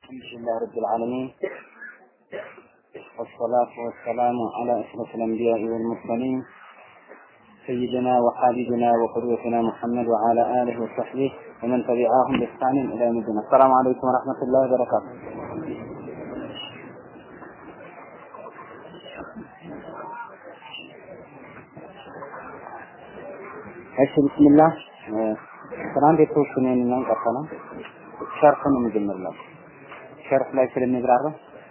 الحمد لله رب العالمين والصلاة والسلام على أشرف الأنبياء والمرسلين سيدنا وحبيبنا وقدوتنا محمد وعلى آله وصحبه ومن تبعهم بإحسان إلى يوم الدين السلام عليكم ورحمة الله وبركاته እሺ ቢስሚላህ ትናንት የተወሰነን ነው ቀጠለው ሸርፍ ነው የምጀምርላችሁ ሸርፍ ላይ ስለሚብራራ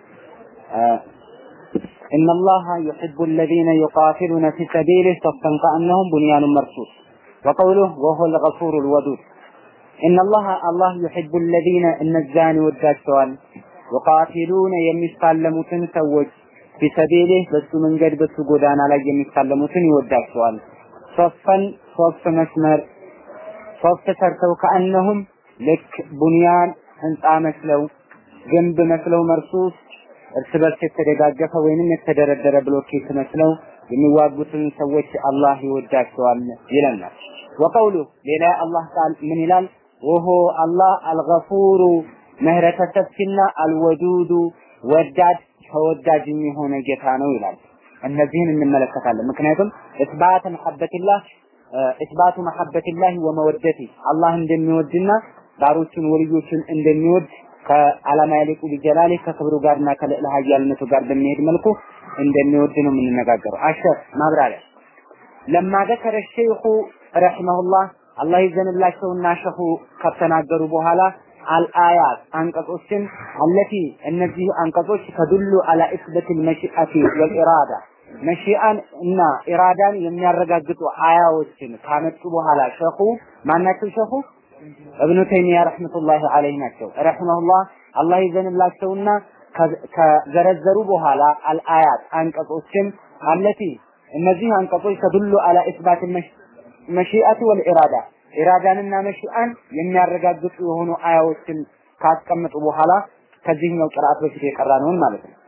إن الله يحب الذين يقاتلون في سبيله صفا كأنهم بنيان مرصوص وقوله وهو الغفور الودود إن الله الله يحب الذين النزان والداشوان يقاتلون يمسالموتن سوج في سبيله بس من قد بس قدانا لا يمسالموتن يوداشوان صفا صف መስመር ሶስት ሰርተው ከአነሁም ልክ ቡንያን ህንፃ መስለው ግንብ መስለው መርሱስ እርስ በርስ የተደጋገፈ ወይንም የተደረደረ ብሎኬት መስለው የሚዋጉትን ሰዎች አላህ ይወዳቸዋል ይለናል። ወቀውሉ ሌላ አላህ ቃል ምን ይላል? ወሆ አላህ አልገፉሩ ምህረተ ሰፊና አልወዱዱ ወዳድ ተወዳጅ የሆነ ጌታ ነው ይላል። እነዚህን እንመለከታለን። ምክንያቱም እስባት መሐበትላህ እስባቱ መሐበትላህ ወመወደቲ አላህ እንደሚወድና ባሮቹን ወልዮችን እንደሚወድ ከአላማ ያሊቁ ቢጀላሊ ከክብሩ ጋርና ከልዕለ ኃያልነቱ ጋር በሚሄድ መልኩ እንደሚወድ ነው የምንነጋገረው። አሸር ማብራሪያ ለማ ዘከረ ሸይኹ ረሂመሁላህ አላህ ይዘንላቸውና ሸኹ ከተናገሩ በኋላ አልአያት አንቀጾችን አለቲ እነዚህ አንቀጾች ተዱሉ አላ ኢስበቲል መሺአቲ ወልኢራዳ መሺአን እና ኢራዳን የሚያረጋግጡ አያዎችን ካመጡ በኋላ ሸኹ ማናቸው ሸኹ እብኑ ተይሚያ ረህመቱላሂ ዐለይሂ ናቸው። ረህመሁላህ አላህ ይዘንላቸውና ከዘረዘሩ በኋላ አልአያት አንቀጾችን አለቲ እነዚህ አንቀጾች ተዱሉ አላ ኢስባት መሺአቲ ወልኢራዳ ኢራዳንና መሺአን የሚያረጋግጡ የሆኑ አያዎችን ካስቀመጡ በኋላ ከዚህኛው ቅርአት በፊት የቀራነውን ማለት ነው።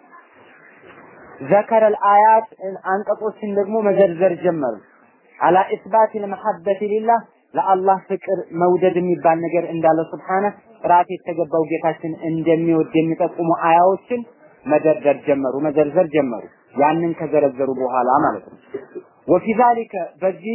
ዘከረ አልአያት አንቀጾችን ደግሞ መዘርዘር ጀመሩ። አላ ኢስባት ለመሐበት ሊላህ ለአላህ ፍቅር መውደድ የሚባል ነገር እንዳለ ስብሓነ ጥራት የተገባው ጌታችን እንደሚወድ የሚጠቁሙ አያዎችን መደርደር ጀመሩ፣ መዘርዘር ጀመሩ። ያንን ከዘረዘሩ በኋላ ማለት ነው። ወፊ ዛሊከ በዚህ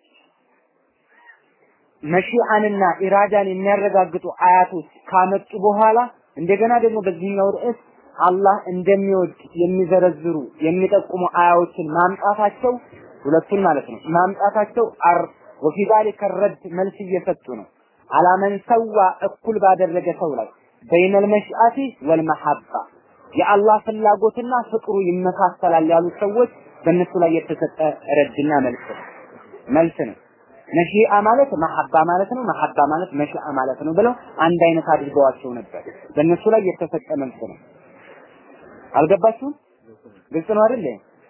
መሺአንና ኢራዳን የሚያረጋግጡ አያቶች ካመጡ በኋላ እንደገና ደግሞ በዚህኛው ርዕስ አላህ እንደሚወድ የሚዘረዝሩ የሚጠቁሙ አያዎችን ማምጣታቸው ሁለቱን ማለት ነው ማምጣታቸው አር ወፊ ዛሊከ ረድ መልስ እየሰጡ ነው አላመን ሰዋ እኩል ባደረገ ሰው ላይ በይነል መሽአቲ ወልመሐባ የአላህ ፍላጎትና ፍቅሩ ይመሳሰላል ያሉት ሰዎች በእነሱ ላይ የተሰጠ ረድና መልስ ነው መልስ ነው መሺአ ማለት መሐባ ማለት ነው መሐባ ማለት መሺአ ማለት ነው ብለው አንድ አይነት አድርገዋቸው ነበር በእነሱ ላይ የተሰጠ መልስ ነው አልገባችሁም? ግልጽ ነው አይደል?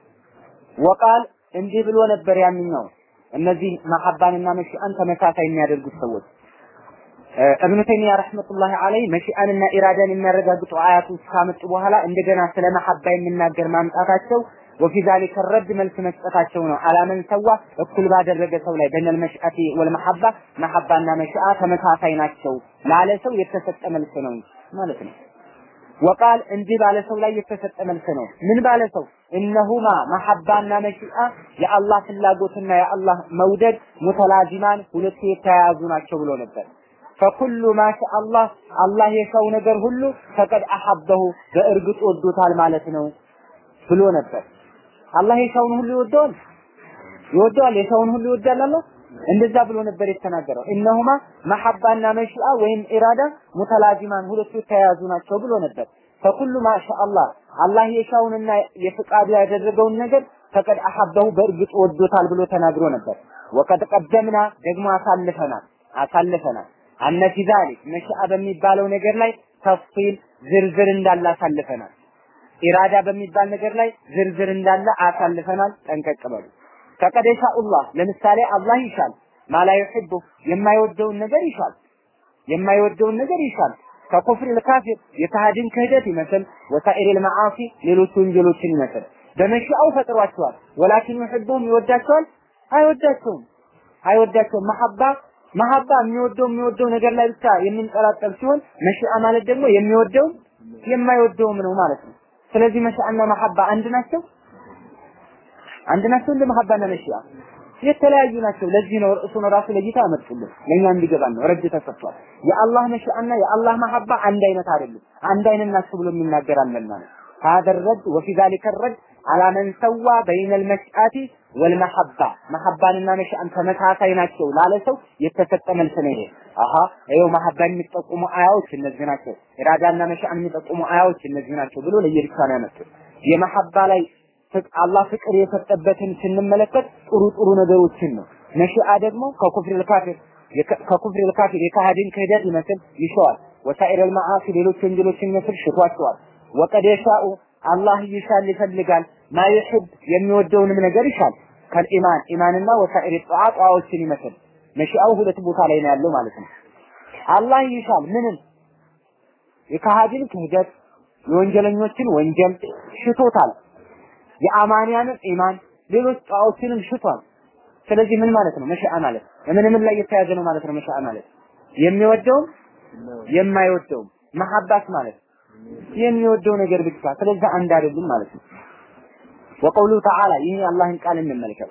ወቃል እንዲህ ብሎ ነበር ያንኛው እነዚህ መሐባንና መሺአን ተመሳሳይ የሚያደርጉት ሰዎች እብኑ ተይሚያ ረህመቱላሂ ዐለይሂ መሺአንና ኢራዳን የሚያረጋግጡ አያቶች ካመጡ በኋላ እንደገና ስለ መሐባ የሚናገር ማምጣታቸው ወፊ ዛሊከ ረድ መልስ መስጠታቸው ነው። አላመን ሰዋ እኩል ባደረገ ሰው ላይ በነል መሽአቲ ወልመሐባ መሐባና መሽአ ተመሳሳይ ናቸው ላለ ሰው የተሰጠ መልስ ነው ማለት ነው። ወቃል እንዲህ ባለ ሰው ላይ የተሰጠ መልስ ነው። ምን ባለ ሰው እነሁማ መሐባና መሺአ የአላህ ፍላጎትና የአላህ መውደድ ሙተላዚማን ሁለቱ የተያያዙ ናቸው ብሎ ነበር። ፈኩሉ ማሻ አላህ አላህ የሰው ነገር ሁሉ ፈቀድ አሐበሁ በእርግጥ ወዶታል ማለት ነው ብሎ ነበር። አላህ የሰውን ሁሉ ይወደዋል ይወደዋል የሰውን ሁሉ ይወዳል አላህ እንደዛ ብሎ ነበር የተናገረው። እነሁማ መሐባና መሺአ ወይም ኢራዳ ሙተላዚማን ሁለቱ የተያያዙ ናቸው ብሎ ነበር። ፈኩሉ ማሻ አላህ አላህ የሻውንና የፍቃዱ ያደረገውን ነገር ፈቀድ አሐበሁ በእርግጥ ወዶታል ብሎ ተናግሮ ነበር። ወቀድ ቀደምና ደግሞ አሳልፈናል አሳልፈናል አነ ፊ ዛሊክ መሺአ በሚባለው ነገር ላይ ተፍሲል ዝርዝር እንዳለ አሳልፈናል። ኢራዳ በሚባል ነገር ላይ ዝርዝር እንዳለ አሳልፈናል። ጠንቀቅ በሉ። ፈቀድ የሻኡላህ ለምሳሌ አላህ ይሻል ማላ ዩሂቡ የማይወደውን ነገር ይሻል የማይወደውን ነገር ይሻል ከኩፍር ልካፊር የካሃዲን ክህደት ይመስል ወሳኢሪል መዓሲ ሌሎች ወንጀሎችን ይመስል በመሻው ፈጥሯቸዋል። ወላኪን ዩሂቡም ይወዳቸዋል አይወዳቸውም አይወዳቸውም መሐባ መሐባ የሚወደው የሚወደው ነገር ላይ ብቻ የሚንጠላጠል ሲሆን መሽአ ማለት ደግሞ የሚወደው የማይወደውም ነው ማለት ነው። ስለዚህ መሻአና መሐባ አንድ ናቸው አንድ ናቸው እንደ መሐባና መሻአ የተለያዩ ናቸው። ለዚህ ነው ርዕሱን ራሱ ለይታ ያመጡልን ለኛ እንዲገባን ነው። ረድ ተሰጥቷል። የአላህ መሻአና የአላህ መሐባ አንድ አይነት አይደለም። አንድ አይነት ናቸው ብሎ የሚናገር አለና ነው። هذا الرد وفي ذلك الرد على من سوى بين المشأة والمحبة محبانና መሻአን ተመሳሳይ ናቸው ላለ ሰው የተሰጠ መልስ ነው ይሄ። አሃ ይኸው መሐባን የሚጠቁሙ አያዎች እነዚህ ናቸው፣ ኢራዳና መሻአን የሚጠቁሙ አያዎች እነዚህ ናቸው ብሎ ለየብቻ ነው ያመጡት። የመሐባ ላይ አላህ ፍቅር የሰጠበትን ስንመለከት ጥሩ ጥሩ ነገሮችን ነው። መሽአ ደግሞ ከኩፍር ልካፊር ከኩፍር ልካፊር የካሃዲን ክህደት ይመስል ይሸዋል። ወሳኢር ልመዓሲ ሌሎች ወንጀሎችን ይመስል ሽቷቸዋል። ወቀድ የሻኡ አላህ ይሻል ይፈልጋል ማ ይሕብ የሚወደውንም ነገር ይሻል ከልኢማን ኢማንና ወሳኢር ጧዓ ጧዎችን ይመስል መሽአው ሁለት ቦታ ላይ ነው ያለው ማለት ነው። አላህ ይሻል ምንም የካሃዲን ክህደት የወንጀለኞችን ወንጀል ሽቶታል። የአማንያንን ኢማን ሌሎች ጣዖችንም ሽቷል። ስለዚህ ምን ማለት ነው? መሻአ ማለት ምን ምን ላይ የተያዘ ነው ማለት ነው? መሻአ ማለት የሚወደውም የማይወደውም መሐባት ማለት የሚወደው ነገር ብቻ ስለዚህ አንድ አይደሉም ማለት ነው። ወቀውሉ ተዓላ ይህ የአላህን ቃል እንመልከት።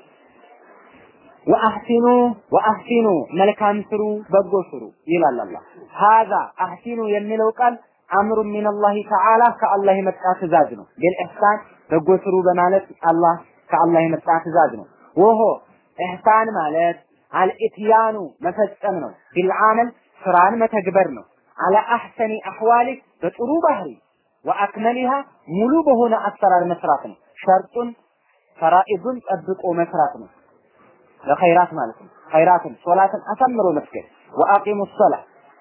ወአህሲኑ ወአህሲኑ መልካም ስሩ በጎ ስሩ ይላል አላህ። ሀዛ አህሲኑ የሚለው ቃል አምሩ ሚነላሂ ተዓላ ከአላህ የመጣ ትእዛዝ ነው። ቢልኢሕሳን በጎ ስሩ በማለት አላህ ከአላህ የመጣ ትእዛዝ ነው። ወሆ ኢሕሳን ማለት አልኢትያኑ መፈጸም ነው። ቢልዓመል ስራን መተግበር ነው። አለ አሕሰኒ አሕዋሊ በጥሩ ባህሪ ወአክመሊሃ ሙሉ በሆነ አሰራር መስራት ነው። ሸርጡን ፈራኢዱን ጠብቆ መስራት ነው። ለኸይራት ማለት ነው። ኸይራትን ሶላትን አሳምሮ መስገድ ወአቂሙ ሶላ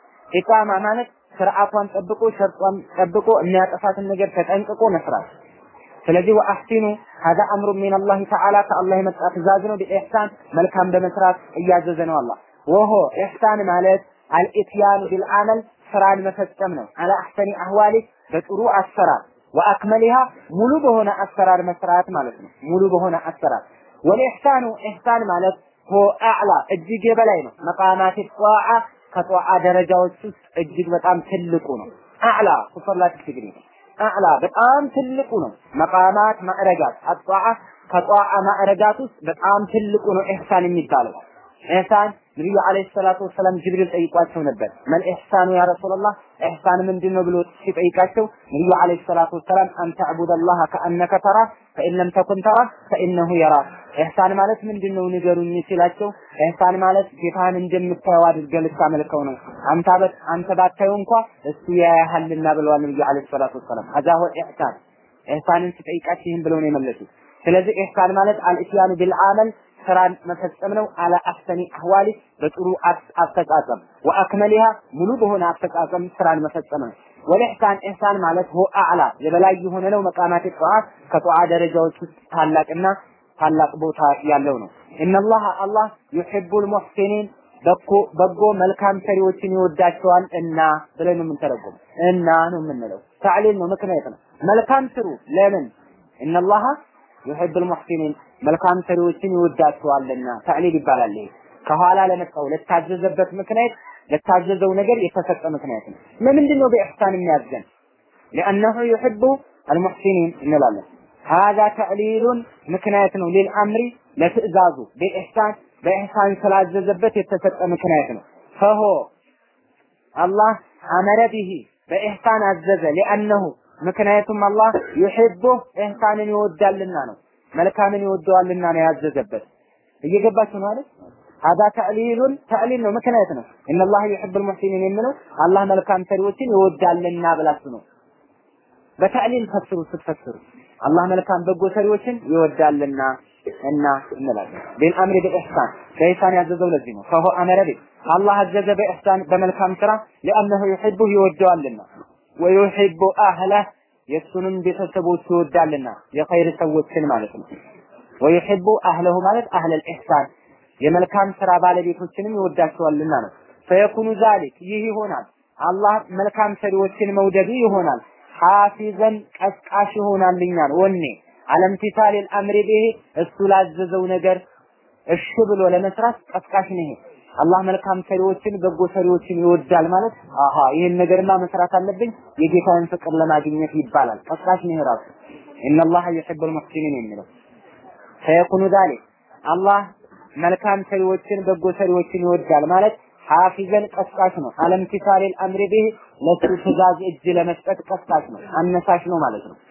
ኢቃማ ማለት ስርዓቷን ጠብቆ ሸርጧን ጠብቆ የሚያጠፋትን ነገር ተጠንቅቆ መስራት ስለዚህ ወአህሲኑ ሀዛ አምሩ ሚን አላህ ተዓላ ከአላህ የመጣ ትእዛዝ ነው። ቢኢሕሳን መልካም በመስራት እያዘዘ ነው አላህ። ወሆ ኢሕሳን ማለት አልኢትያኑ ቢልዓመል ስራን መፈጸም ነው። አለ አሕሰኒ አህዋሊ በጥሩ አሰራር ወአክመሊሃ ሙሉ በሆነ አሰራር መስራት ማለት ነው። ሙሉ በሆነ አሰራር ወልኢሕሳኑ ኢሕሳን ማለት ሆ አዕላ እጅግ የበላይ ነው። መቃማት ጧዓ ከጧዓ ደረጃዎች ውስጥ እጅግ በጣም ትልቁ ነው። አዕላ ሱፐርላቲቭ ዲግሪ ነው። አዕላ በጣም ትልቁ ነው። መቃማት ማዕረጋት አጧዓ ከጧዓ ማዕረጋት ውስጥ በጣም ትልቁ ነው ኢሕሳን የሚባለው። ኢሕሳን ነብዩ አለይሂ ሰላቱ ወሰላም ጅብሪል ጠይቋቸው ነበር። መል ኢሕሳኑ ያ ረሱላህ ኢሕሳን ምንድን ነው ብሎ ሲጠይቃቸው ነብዩ አለይሂ ሰላቱ ወሰላም አን ተዕቡደላህ ከአነከ ተራ ፈኢን ለም ተኩን ተራ ፈኢነሁ የራ ኢሕሳን ማለት ምንድን ነው ንገሩኝ ሲላቸው ኢሕሳን ማለት ጌታህን እንደምታየው አድርገህ ልታመልከው ነው። አንተ በት አንተ ባታየው እንኳ እሱ ያያሃልና ብለዋል ነብዩ አለይሂ ሰላቱ ወሰላም። ሀዛ ሁ ኢሕሳን ኢሕሳንን ሲጠይቃቸው ይህን ብለው ነው የመለሱት። ስለዚህ ኢሕሳን ማለት አልኢትያኑ ቢልዓመል ስራን መፈጸም ነው። አለ አሕሰኒ አህዋሊ በጥሩ አፈጻጸም ወአክመሊሃ ሙሉ በሆነ አፈጻጸም ስራን መፈጸም ነው። ወልኢሕሳን ኢሕሳን ማለት ሆ አዕላ የበላይ የሆነ ነው። መቃማት ጠዋት ከጠዋ ደረጃዎች ውስጥ ታላቅና ታላቅ ቦታ ያለው ነው። ኢነላህ አላህ ዩሂቡል ሙሕሲኒን በጎ በጎ መልካም ሰሪዎችን ይወዳቸዋል እና ብለን ነው የምንተረጉም እና ነው የምንለው። ታዕሊል ነው ምክንያት ነው። መልካም ስሩ ለምን ኢነላህ ዩሂቡል ሙሕሲኒን መልካም ሰሪዎችን ይወዳቸዋልና ታዕሊል ይባላል። ይሄ ከኋላ ለመጣው ለታዘዘበት ምክንያት ለታዘዘው ነገር የተሰጠ ምክንያት ነው። ለምንድን ነው በኢሕሳን የሚያዘን? لأنه يحب المحسنين እንላለን። هذا تعليل ምክንያት ነው للأمر ለትዕዛዙ በኢሕሳን በኢሕሳን ስላዘዘበት የተሰጠ ምክንያት ነው። ፈሆ አላህ አመረ ቢሂ በኢሕሳን አዘዘ لأنه ምክንያቱም አላህ ዩሂቡ ኢሕሳንን ይወዳልና ነው። መልካምን ይወደዋልና ነው ያዘዘበት። እየገባችሁ ነው አይደል? ሀዛ ተዕሊሉን ተዕሊል ነው ምክንያት ነው። ኢነላህ ዩሂቡል ሙሕሲኒን የሚለው አላህ መልካም ሰሪዎችን ይወዳልና ብላችሁ ነው። በተዕሊል ፈስሩ ስትፈስሩ አላህ መልካም በጎ ሰሪዎችን ይወዳልና እና እንላለን። ቢልአምሪ ቢኢሕሳን በኢሕሳን ያዘዘው ለዚህ ነው። ፈሁ አመረ ቢ አላህ አዘዘ በኢሕሳን በመልካም ስራ ሊአነሁ ዩሂቡ ይወደዋልና ወዩሂቡ አህለህ የእሱንም ቤተሰቦች ይወዳልና የኸይር ሰዎችን ማለት ነው። ወዩሂቡ አህለሁ ማለት አህለል ኢሕሳን የመልካም ስራ ባለቤቶችንም ይወዳቸዋልና ነው። ፈየኩኑ ዛሊክ ይህ ይሆናል አላህ መልካም ሰሪዎችን መውደዱ ይሆናል። ሐፊዘን ቀስቃሽ ይሆናልኛል ወኔ አለምቲሳሊል አምሪ ቢሂ እሱ ላዘዘው ነገር እሺ ብሎ ለመስራት ቀስቃሽ ነው። ይሄ አላህ መልካም ሰሪዎችን በጎ ሰሪዎችን ይወዳል ማለት አሃ ይሄን ነገርማ መስራት አለብኝ የጌታን ፍቅር ለማግኘት ይባላል። ቀስቃሽ ነው ራሱ ኢነላህ ዩሂቡል ሙሕሲኒን የሚለው ፈየኩኑ ዛሊክ አላህ መልካም ሰሪዎችን በጎ ሰሪዎችን ይወዳል ማለት ሐፊዘን ቀስቃሽ ነው። አለምቲሳሌል አምሪ ቢህ ለሱ ትእዛዝ እጅ ለመስጠት ቀስቃሽ ነው፣ አነሳሽ ነው ማለት ነው።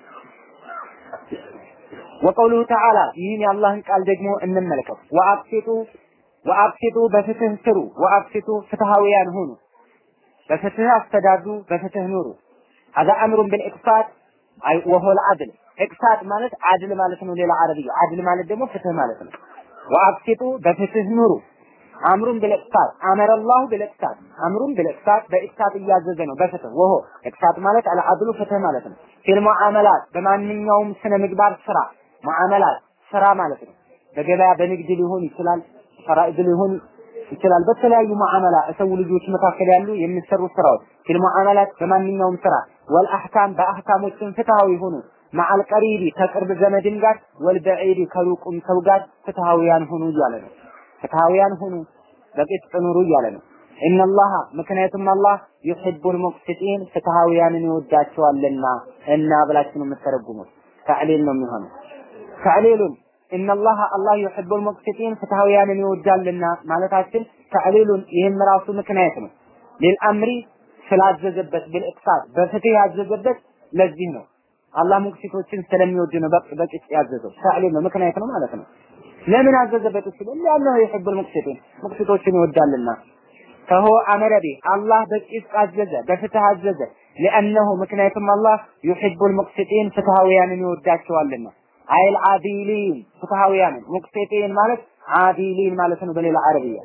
ወቀውሉሁ ተዓላ ይህን የአላህን ቃል ደግሞ እንመልከት። ወአብሲጡ ወአብሲጡ በፍትህ ስሩ፣ ወአብሲጡ ፍትሃውያን ሁኑ፣ በፍትህ አስተዳድሩ፣ በፍትህ ኑሩ። هذا أمر بالإقساط أي وهو العدل إقساط ማለት አድል ማለት ነው። ሌላ አረብያ አድል ማለት ደግሞ ፍትህ ማለት ነው። ወአብሲጡ በፍትህ ኑሩ አምሩን ብልቅሳት አመረ አላሁ ብልቅሳት አምሩን ብልቅሳት በኢቅሳት እያዘዘ ነው በፍትህ ወሆ ኢቅሳት ማለት አልዓድሉ ፍትህ ማለት ነው ፊል ሙዓመላት በማንኛውም ስነ ምግባር ስራ ሙዓመላት ስራ ማለት ነው በገበያ በንግድ ሊሆን ይችላል ፈራኢድ ሊሆን ይችላል በተለያዩ ሙዓመላ ሰው ልጆች መካከል ያሉ የሚሰሩ ስራዎች ፊል ሙዓመላት በማንኛውም ስራ ወልአህካም በአህካሞችን ፍትሃዊ ሆኑ ማዓል ቀሪቢ ከቅርብ ዘመድም ጋር ወልበዒድ ከሩቁም ሰው ጋር ፍትሃዊያን ሁኑ እያለ ነው ፍትሃውያን ሁኑ በቅስጥ ኑሩ እያለ ነው። ኢነላህ ምክንያቱም አላህ ዩሂቡል ሙቅሲጢን ፍትሃውያንን ይወዳቸዋልና እና ብላችሁ ነው የምትተረጉሙት። ተዕሊል ነው የሚሆነው። ተዕሊሉን ኢነላህ አላህ ዩሂቡል ሙቅሲጢን ፍትሃውያንን ይወዳልና ማለታችን ተዕሊሉን ይህም ራሱ ምክንያት ነው። ሊልአምሪ ስላዘዘበት ቢልኢቅሳድ በፍትህ ያዘዘበት ለዚህ ነው። አላህ ሙቅሲቶችን ስለሚወድ ነው በቅስጥ ያዘዘው። ተዕሊል ነው ምክንያት ነው ማለት ነው። ለምን አዘዘበት ሲል ለአላህ ይحب المقسطين ሙቅሲቶችን ይወዳልና ፈሆ አመረ ቢ አላህ በቂስ አዘዘ በፍትህ አዘዘ لانه ምክንያቱም አላህ يحب المقسطين ፍትሃውያንን ይወዳቸዋልና አይል አዲሊን ፍትሃውያንን ሙቅሲጢን ማለት አዲሊን ማለት ነው በሌላ አረብያ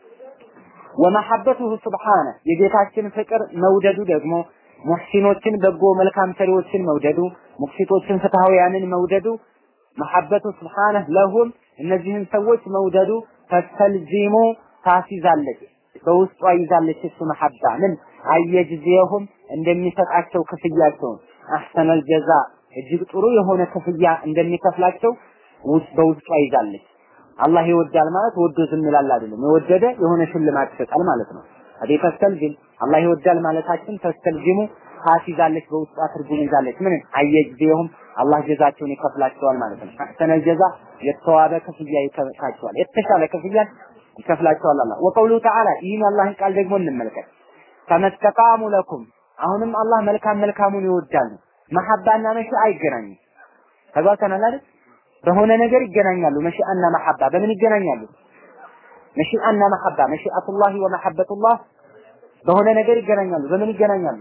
ወመሐበቱሁ ስብሓነ የጌታችን ፍቅር መውደዱ ደግሞ ሙሕሲኖችን በጎ መልካም ሰሪዎችን መውደዱ ሙቅሲቶችን ፍትሃውያንን መውደዱ መሐበቱ ስብሓነህ ለሁም እነዚህን ሰዎች መውደዱ ተስተልዚሙ ታሲዛለች በውስጧ ይዛለች እሱ መሐባ ምን አየጅዚየሁም እንደሚሰጣቸው ክፍያቸውን አሕሰነል ጀዛ እጅግ ጥሩ የሆነ ክፍያ እንደሚከፍላቸው ውስጥ በውስጧ ይዛለች። አላህ ይወዳል ማለት ወዶ ዝም ይላል አይደለም። የወደደ የሆነ ሽልማት ይሰጣል ማለት ነው። አዴ ተስተልዚም አላህ ይወዳል ማለታችን ተስተልዚሙ ታሲዛለች በውስጧ ትርጉም ይዛለች። ምን አየጅዚየሁም አላህ ጀዛቸውን ይከፍላቸዋል ማለት ነው። አሕሰነል ጀዛ የተዋበ ክፍያ ይከፍላቸዋል፣ የተሻለ ክፍያ ይከፍላቸዋል አላህ። ወቀውሉ ተዓላ ይህን አላህን ቃል ደግሞ እንመልከት። ተመስተቃሙ ለኩም አሁንም አላህ መልካም መልካሙን ይወዳል። መሐባና መሺአ አይገናኙም። ተግባብተናል አይደል? በሆነ ነገር ይገናኛሉ። መሺአና መሐባ በምን ይገናኛሉ? መሺአና መሐባ መሺአቱላሂ ወመሐበቱላህ በሆነ ነገር ይገናኛሉ። በምን ይገናኛሉ?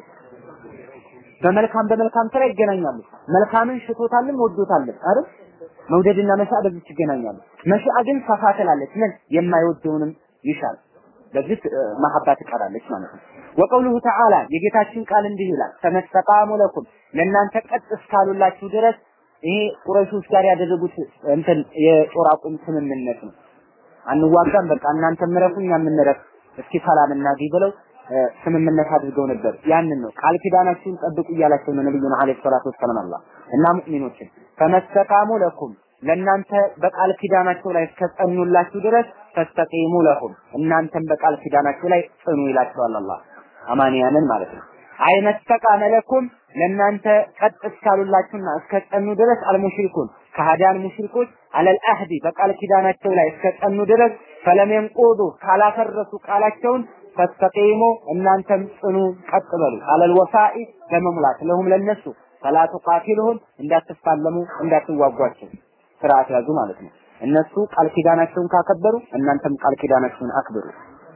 በመልካም በመልካም ስራ ይገናኛሉ። መልካምን ሽቶታልም ወዶታልም አይደል? መውደድና መሻ በዚህ ይገናኛሉ። መሻ ግን ሰፋ ትላለች። ምን የማይወደውንም ይሻል። በዚህ መሐባ ትቀራለች ማለት ነው። ወቀውሉሁ ተዓላ የጌታችን ቃል እንዲህ ይላል፣ ተመስተቃሙ ለኩም ለእናንተ ቀጥ እስካሉላችሁ ድረስ ይሄ ቁረይሾች ጋር ያደረጉት እንትን የጦር አቁም ስምምነት ነው። አንዋጋም፣ በቃ እናንተ ምረፉ፣ እኛ የምንረፍ እስኪ ሰላም እናግኝ ብለው ስምምነት አድርገው ነበር። ያንን ነው ቃል ኪዳናችሁን ጠብቁ እያላቸው ነው ነብዩና አለይሂ ሰላቱ ወሰላም አላህ እና ሙእሚኖችን ፈመስተቃሙ ለኩም ለእናንተ በቃል ኪዳናቸው ላይ እስከጸኑላችሁ ድረስ ፈስተቂሙ ለሁም እናንተም በቃል ኪዳናችሁ ላይ ጽኑ ይላቸዋል አላህ አማንያንን ማለት ነው። አይ መስተቃመ ለኩም ለእናንተ ቀጥ እስካሉላችሁና እስከጸኑ ድረስ አልሙሽሪኩን ከሃዲያን ሙሽሪኮች አለል አህዲ በቃል ኪዳናቸው ላይ እስከጸኑ ድረስ ፈለም የንቁዱ ካላፈረሱ ቃላቸውን ፈስተቂሙ እናንተም ጽኑ ቀጥ በሉ አለል ወፋኢ በመሙላት ለሁም ለነሱ ፈላ ቱቃቲሉሁም እንዳትፋለሙ እንዳትዋጓቸው ስርዓት ያዙ ማለት ነው። እነሱ ቃል ኪዳናቸውን ካከበሩ እናንተም ቃል ኪዳናችሁን አክብሩ።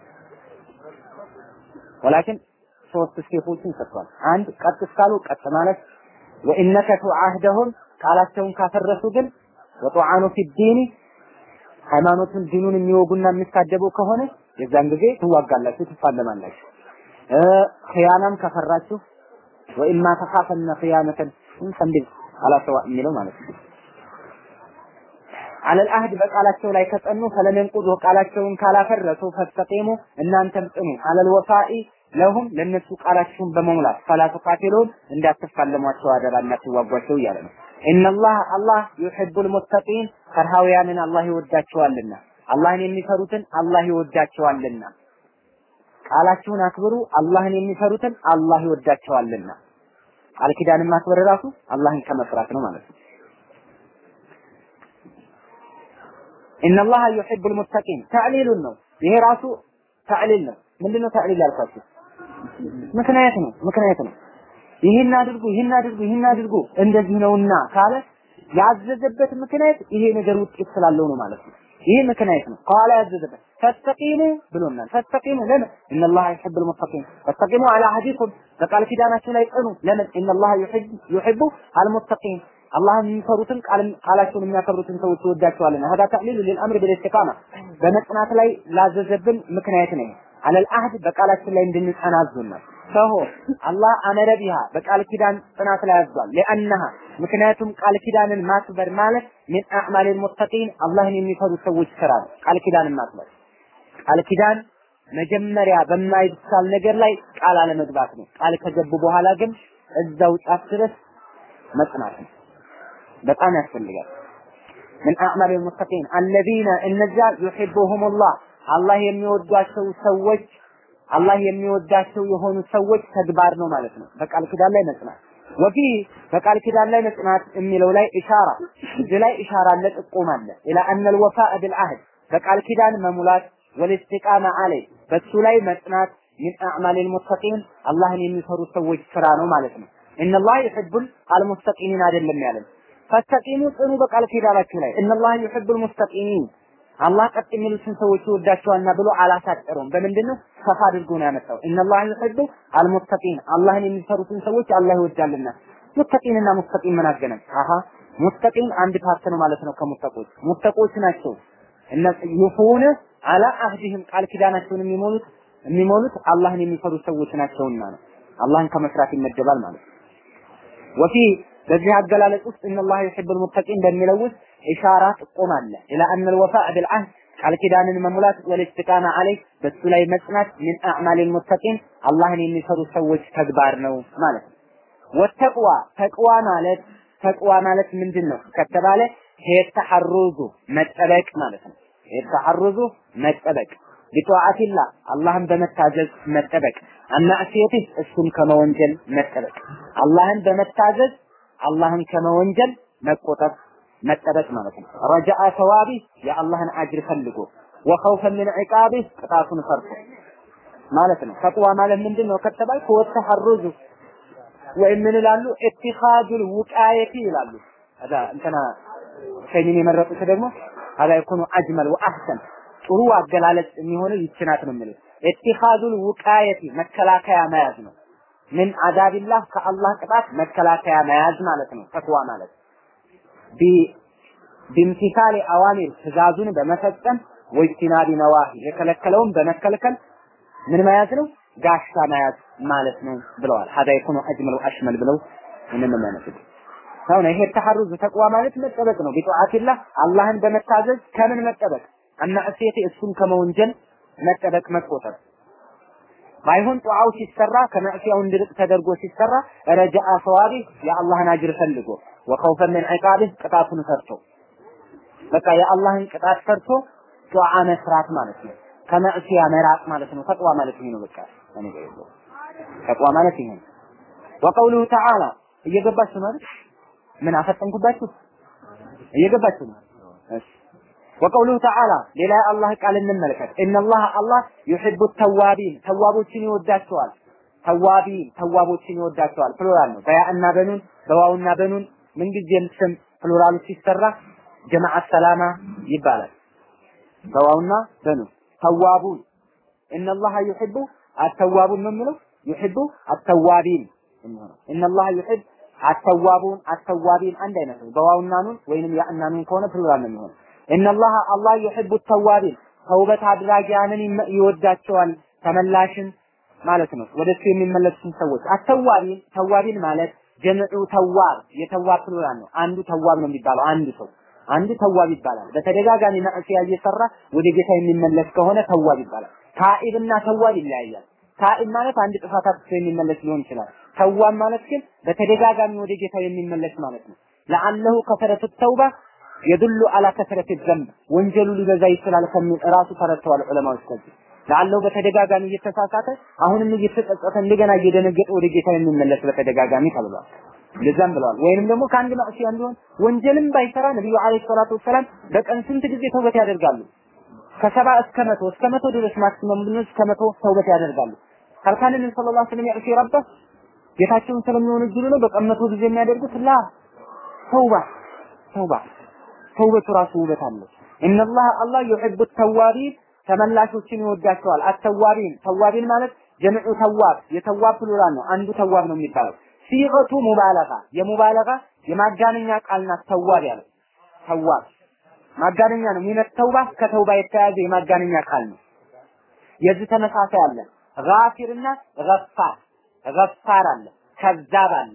ወላኪን ሶስት ስቴፖችን ሰጥቷል። አንድ ቀጥ እስካሉ ቀጥ ማለት ወኢነከቱ አህደሁም ቃላቸውን ካፈረሱ ግን ወጡዓኑ ፊዲኒ ሃይማኖቱን ዲኑን የሚወጉና የሚሳደቡ ከሆነ የዛን ጊዜ ትዋጋላችሁ፣ ትፋለማላችሁ። ኺያናም ከፈራችሁ ወኢማ ተኻፈነ ኺያነተን ፈንድግ አላሰዋ የሚለው ማለት ነው። አለል አህድ በቃላቸው ላይ ከጸኑ ፈለመንቁዱ ቃላቸውን ካላፈረሱ ፈስተቂሙ እናንተም ጽኑ አለል ወፋኢ ለሁም ለነሱ ቃላችሁን በመሙላት ፈላ ተቃቲሉን እንዳትፋለሟቸው አደራ እንዳትዋጓቸው እያለ ነው። ኢነላህ አላህ ዩሂቡል ሙተቂን ፈርሃውያንን አላህ ይወዳቸዋልና አላህን የሚፈሩትን አላህ ይወዳቸዋልና ቃላችሁን አክብሩ አላህን የሚፈሩትን አላህ ይወዳቸዋልና ቃል ኪዳንን ማክበር ራሱ አላህን ከመፍራት ነው ማለት ነው ኢነላህ ዩሂቡል ሙተቂን ተዕሊሉን ነው ይሄ ራሱ ተዕሊል ነው ምንድነው ተዕሊል ያልኳችሁ ምክንያት ነው ምክንያት ነው ይህን አድርጉ ይህን አድርጉ ይህን አድርጉ እንደዚህ ነውና ካለ ያዘዘበት ምክንያት ይሄ ነገር ውጤት ስላለው ነው ማለት ነው ይሄ ምክንያት ነው ቃል ያዘዘበት ፈስተቂሙ ብሎናል ፈስተቂሙ ለምን ኢነላህ ዩሂቡል ሙተቂን ፈስተቂሙ አላ አህዲኩም በቃል ኪዳናችሁ ላይ ጽኑ ለምን ኢነላህ ዩሂቡ አልሙተቂን አላህን የሚፈሩትን ቃላቸውን የሚያከብሩትን ሰዎች ይወዳቸዋልና هذا تعليل للامر بالاستقامه በመጽናት ላይ ላዘዘብን ምክንያት ነው አለል አህድ በቃላችን ላይ እንድንጸና አዞናል ሰሆ አላህ አመረ ቢሃ በቃል ኪዳን ጽናት ላይ አዟል ለአነሃ ምክንያቱም ቃል ኪዳንን ማክበር ማለት ምን አዕማል ሙተቂን አላህን የሚፈሩ ሰዎች ስራ ነው ቃል ኪዳንን ማክበር ቃል ኪዳን መጀመሪያ በማይቻል ነገር ላይ ቃል አለመግባት ነው ቃል ከገቡ በኋላ ግን እዛው ጫፍ ድረስ መጽናት ነው በጣም ያስፈልጋል ምን አዕማል ሙተቂን አለዚነ እነዚያ ዩሂቡሁሙላህ አላህ የሚወዷቸው ሰዎች አላህ የሚወዳቸው የሆኑ ሰዎች ተግባር ነው ማለት ነው። በቃል ኪዳን ላይ መጽናት ወፊ በቃል ኪዳን ላይ መጽናት የሚለው ላይ ኢሻራ እዚህ ላይ ኢሻራ አለ፣ ጥቆም አለ ኢላ አነል ወፋእ ቢልአህድ በቃል ኪዳን መሙላት ወልኢስቲቃማ አለይ በሱ ላይ መጽናት ሚን አዕማሊል ሙተቂን አላህን የሚፈሩ ሰዎች ስራ ነው ማለት ነው። ኢነላህ ዩሂቡል አልሙስተቂሚን አይደለም ያለን ፈስተቂሙ ጽኑ በቃል ኪዳናችሁ ላይ ኢነላህ ዩሂቡል ሙስተቂሚን አላህ ቀጥ የሚሉትን ሰዎች ይወዳቸዋልና ብሎ አላሳጠረውም። በምንድን ነው ሰፋ አድርጎ ነው ያመጣው። ኢነላህ ዩሂቡ አልሙተቂን አላህን የሚፈሩትን ሰዎች አላህ ይወዳልና። ሙተቂንና ሙስተቂን ምን አገናኝ? አሃ ሙስተቂን አንድ ፓርት ነው ማለት ነው ከሙተቆች ሙተቆች ናቸው። እነ ዩፉነ አላ አህዲህም ቃል ኪዳናቸውን የሚሞሉት የሚሞሉት አላህን የሚፈሩ ሰዎች ናቸውና ነው። አላህን ከመስራት ይመደባል ማለት ነው። ወፊ በዚህ አገላለጽ ውስጥ እነላህ ዩሂቡል ሙተቂን በሚለው ውስጥ ኢሻራ ጥቆም አለ ኢላ አነል ወፋእ ቢልአህድ ቃል ኪዳንን መሙላት ወልኢስቲቃማ አለይ በሱ ላይ መጽናት ሚን አዕማሊል ሙተቂን አላህን የሚፈሩ ሰዎች ተግባር ነው ማለት ነው። ወተቅዋ ተቅዋ ማለት ተቅዋ ማለት ምንድን ነው ከተባለ የተሐሩዙ መጠበቅ ማለት ነው። የተሐሩዙ መጠበቅ ቢጧዓቲላህ አላህን በመታዘዝ መጠበቅ አማዕሲየቲህ እሱን ከመወንጀል መጠበቅ አላህን በመታዘዝ አላህን ከመወንጀል መቆጠብ መጠበቅ ማለት ነው። ረጃአ ሰዋቢ የአላህን አጅር ፈልጎ ወኸውፈን ምን ዒቃቢ ቅጣቱን ፈርቶ ማለት ነው። ተቅዋ ማለት ምንድን ነው ከተባል ወተሐሩዙ ወይም ምን ይላሉ ኢትኻዙል ውቃየቲ ይላሉ። አዳ እንትና ሸይሚን የመረጡት ደግሞ አዳ ይኩኑ አጅመል ወአህሰን ጥሩ አገላለጽ የሚሆነው ይችናት ነው የሚሉት ኢትኻዙል ውቃየቲ መከላከያ መያዝ ነው። ምን አዛቢላህ ከአላህ ቅጣት መከላከያ መያዝ ማለት ነው። ተቅዋ ማለት ቢምቲሳሌ አዋሚር ትእዛዙን በመፈጸም ወይቲናቢ ነዋሂ የከለከለውን በመከልከል ምን መያዝ ነው? ጋሻ መያዝ ማለት ነው ብለዋል። ሀዳ የኩኑ አጅመል ወአሽመል ብለው ምንም የሚያነሱት አሁን ይሄ ተሐሩዝ ተቅዋ ማለት መጠበቅ ነው። ቢጧዓቲላህ አላህን በመታዘዝ ከምን መጠበቅ አናእሴቴ እሱን ከመወንጀል መጠበቅ መቆጠብ ባይሆን ጧዓው ሲሰራ ከመዕሲያው እንድርቅ ተደርጎ ሲሰራ ረጃአ ሰዋቢ የአላህን አጅር ፈልጎ ወኸውፈን ምን ዒቃቢህ ቅጣቱን ፈርቶ በቃ የአላህን ቅጣት ፈርቶ ጧዓ መስራት ማለት ነው። ከመዕሲያ መራቅ ማለት ነው። ተቅዋ ማለት ይሄ ነው። በቃ እኔ ጋር ይዘው ተቅዋ ማለት ይሄ ነው። ወቀውሉሁ ተዓላ እየገባችሁ ማለት ምን አፈጠንኩባችሁ? እየገባችሁ ነው። እሺ ወቀውሉሁ ተዓላ ሌላ አላህ ቃል እንመልከት። ኢነላህ አላህ ዩሂቡ ተዋቢን ተዋቦችን ይወዳቸዋል። ተዋቢን ተዋቦችን ይወዳቸዋል። ፕሉራል ነው። በያእና በኑን በዋውና በኑን ምንጊዜም ስም ፕሉራሉ ሲሰራ ጀማዓ ሰላማ ይባላል። በዋውና በኑን ተዋቡን ኢነላህ ዩሂቡ አተዋቡን ነው የሚለው ዩሂቡ አተዋቢን ኢነላህ ዩሂብ አተዋቡን አተዋቢን አንድ አይነት ነው። በዋውና ኑን ወይንም ያእና ኑን ከሆነ ፕሉራል ነው የሚሆነው። ኢነላህ አላህ ዩሂቡ ተዋቢን ተውበት አድራጊያንን ይወዳቸዋል። ተመላሽን ማለት ነው። ወደሱ የሚመለሱትን ሰዎች አተዋቢን ተዋቢን ማለት ጀምዑ ተዋብ የተዋብ ፕሉራል ነው። አንዱ ተዋብ ነው የሚባለው አንዱ ሰው አንዱ ተዋብ ይባላል። በተደጋጋሚ ማዕሲያ እየሰራ ወደ ጌታ የሚመለስ ከሆነ ተዋብ ይባላል። ታኢብና ተዋብ ይለያያል። ታኢብ ማለት አንድ ጥፋት አጥፍቶ የሚመለስ ሊሆን ይችላል። ተዋብ ማለት ግን በተደጋጋሚ ወደ ጌታ የሚመለስ ማለት ነው። ለአለሁ ከሰረቱ ተውባ የዱሉ አላ ከስረት ዘንብ ወንጀሉ ሊበዛ ይችላል ከሚል ራሱ ተረድተዋል ዑለማዎች ከዚህ ላለው በተደጋጋሚ እየተሳሳተ አሁንም እየተጸጸተ እንደገና እየደነገጠ ወደ ጌታ የሚመለስ በተደጋጋሚ ተብሏል። እንደዛም ብለዋል። ወይንም ደግሞ ከአንድ ማዕሲያ ቢሆን ወንጀልም ባይሰራ ነብዩ አለይሂ ሰላቱ ወሰላም በቀን ስንት ጊዜ ተውበት ያደርጋሉ? ከሰባ እስከ መቶ እስከ መቶ ድረስ ማክሲመም ብንወስድ እስከ መቶ ተውበት ያደርጋሉ። ካልካን ነብዩ ሰለላሁ ዐለይሂ ወሰለም ያዕሲ ረባ ጌታቸውን ስለሚወነጅሉ ነው በቀን መቶ ጊዜ የሚያደርጉት ላ ተውባ ተውባ ተውበቱ ራሱ ውበት አለው። ኢነላህ አላህ ዩሂቡ ተዋቢን ተመላሾችን ይወዳቸዋል። አተዋቢን ተዋቢን ማለት ጀምዑ ተዋብ የተዋብ ፕሉራል ነው። አንዱ ተዋብ ነው የሚባለው። ሲገቱ ሙባለጋ የሙባለጋ የማጋነኛ ቃል ናት። ተዋብ ያለው ተዋብ ማጋነኛ ነው። ሚነት ተውባ ከተውባ የተያዘ የማጋነኛ ቃል ነው። የዚህ ተመሳሳይ አለ። ጋፊርና ገፋር ገፋር አለ። ከዛብ አለ።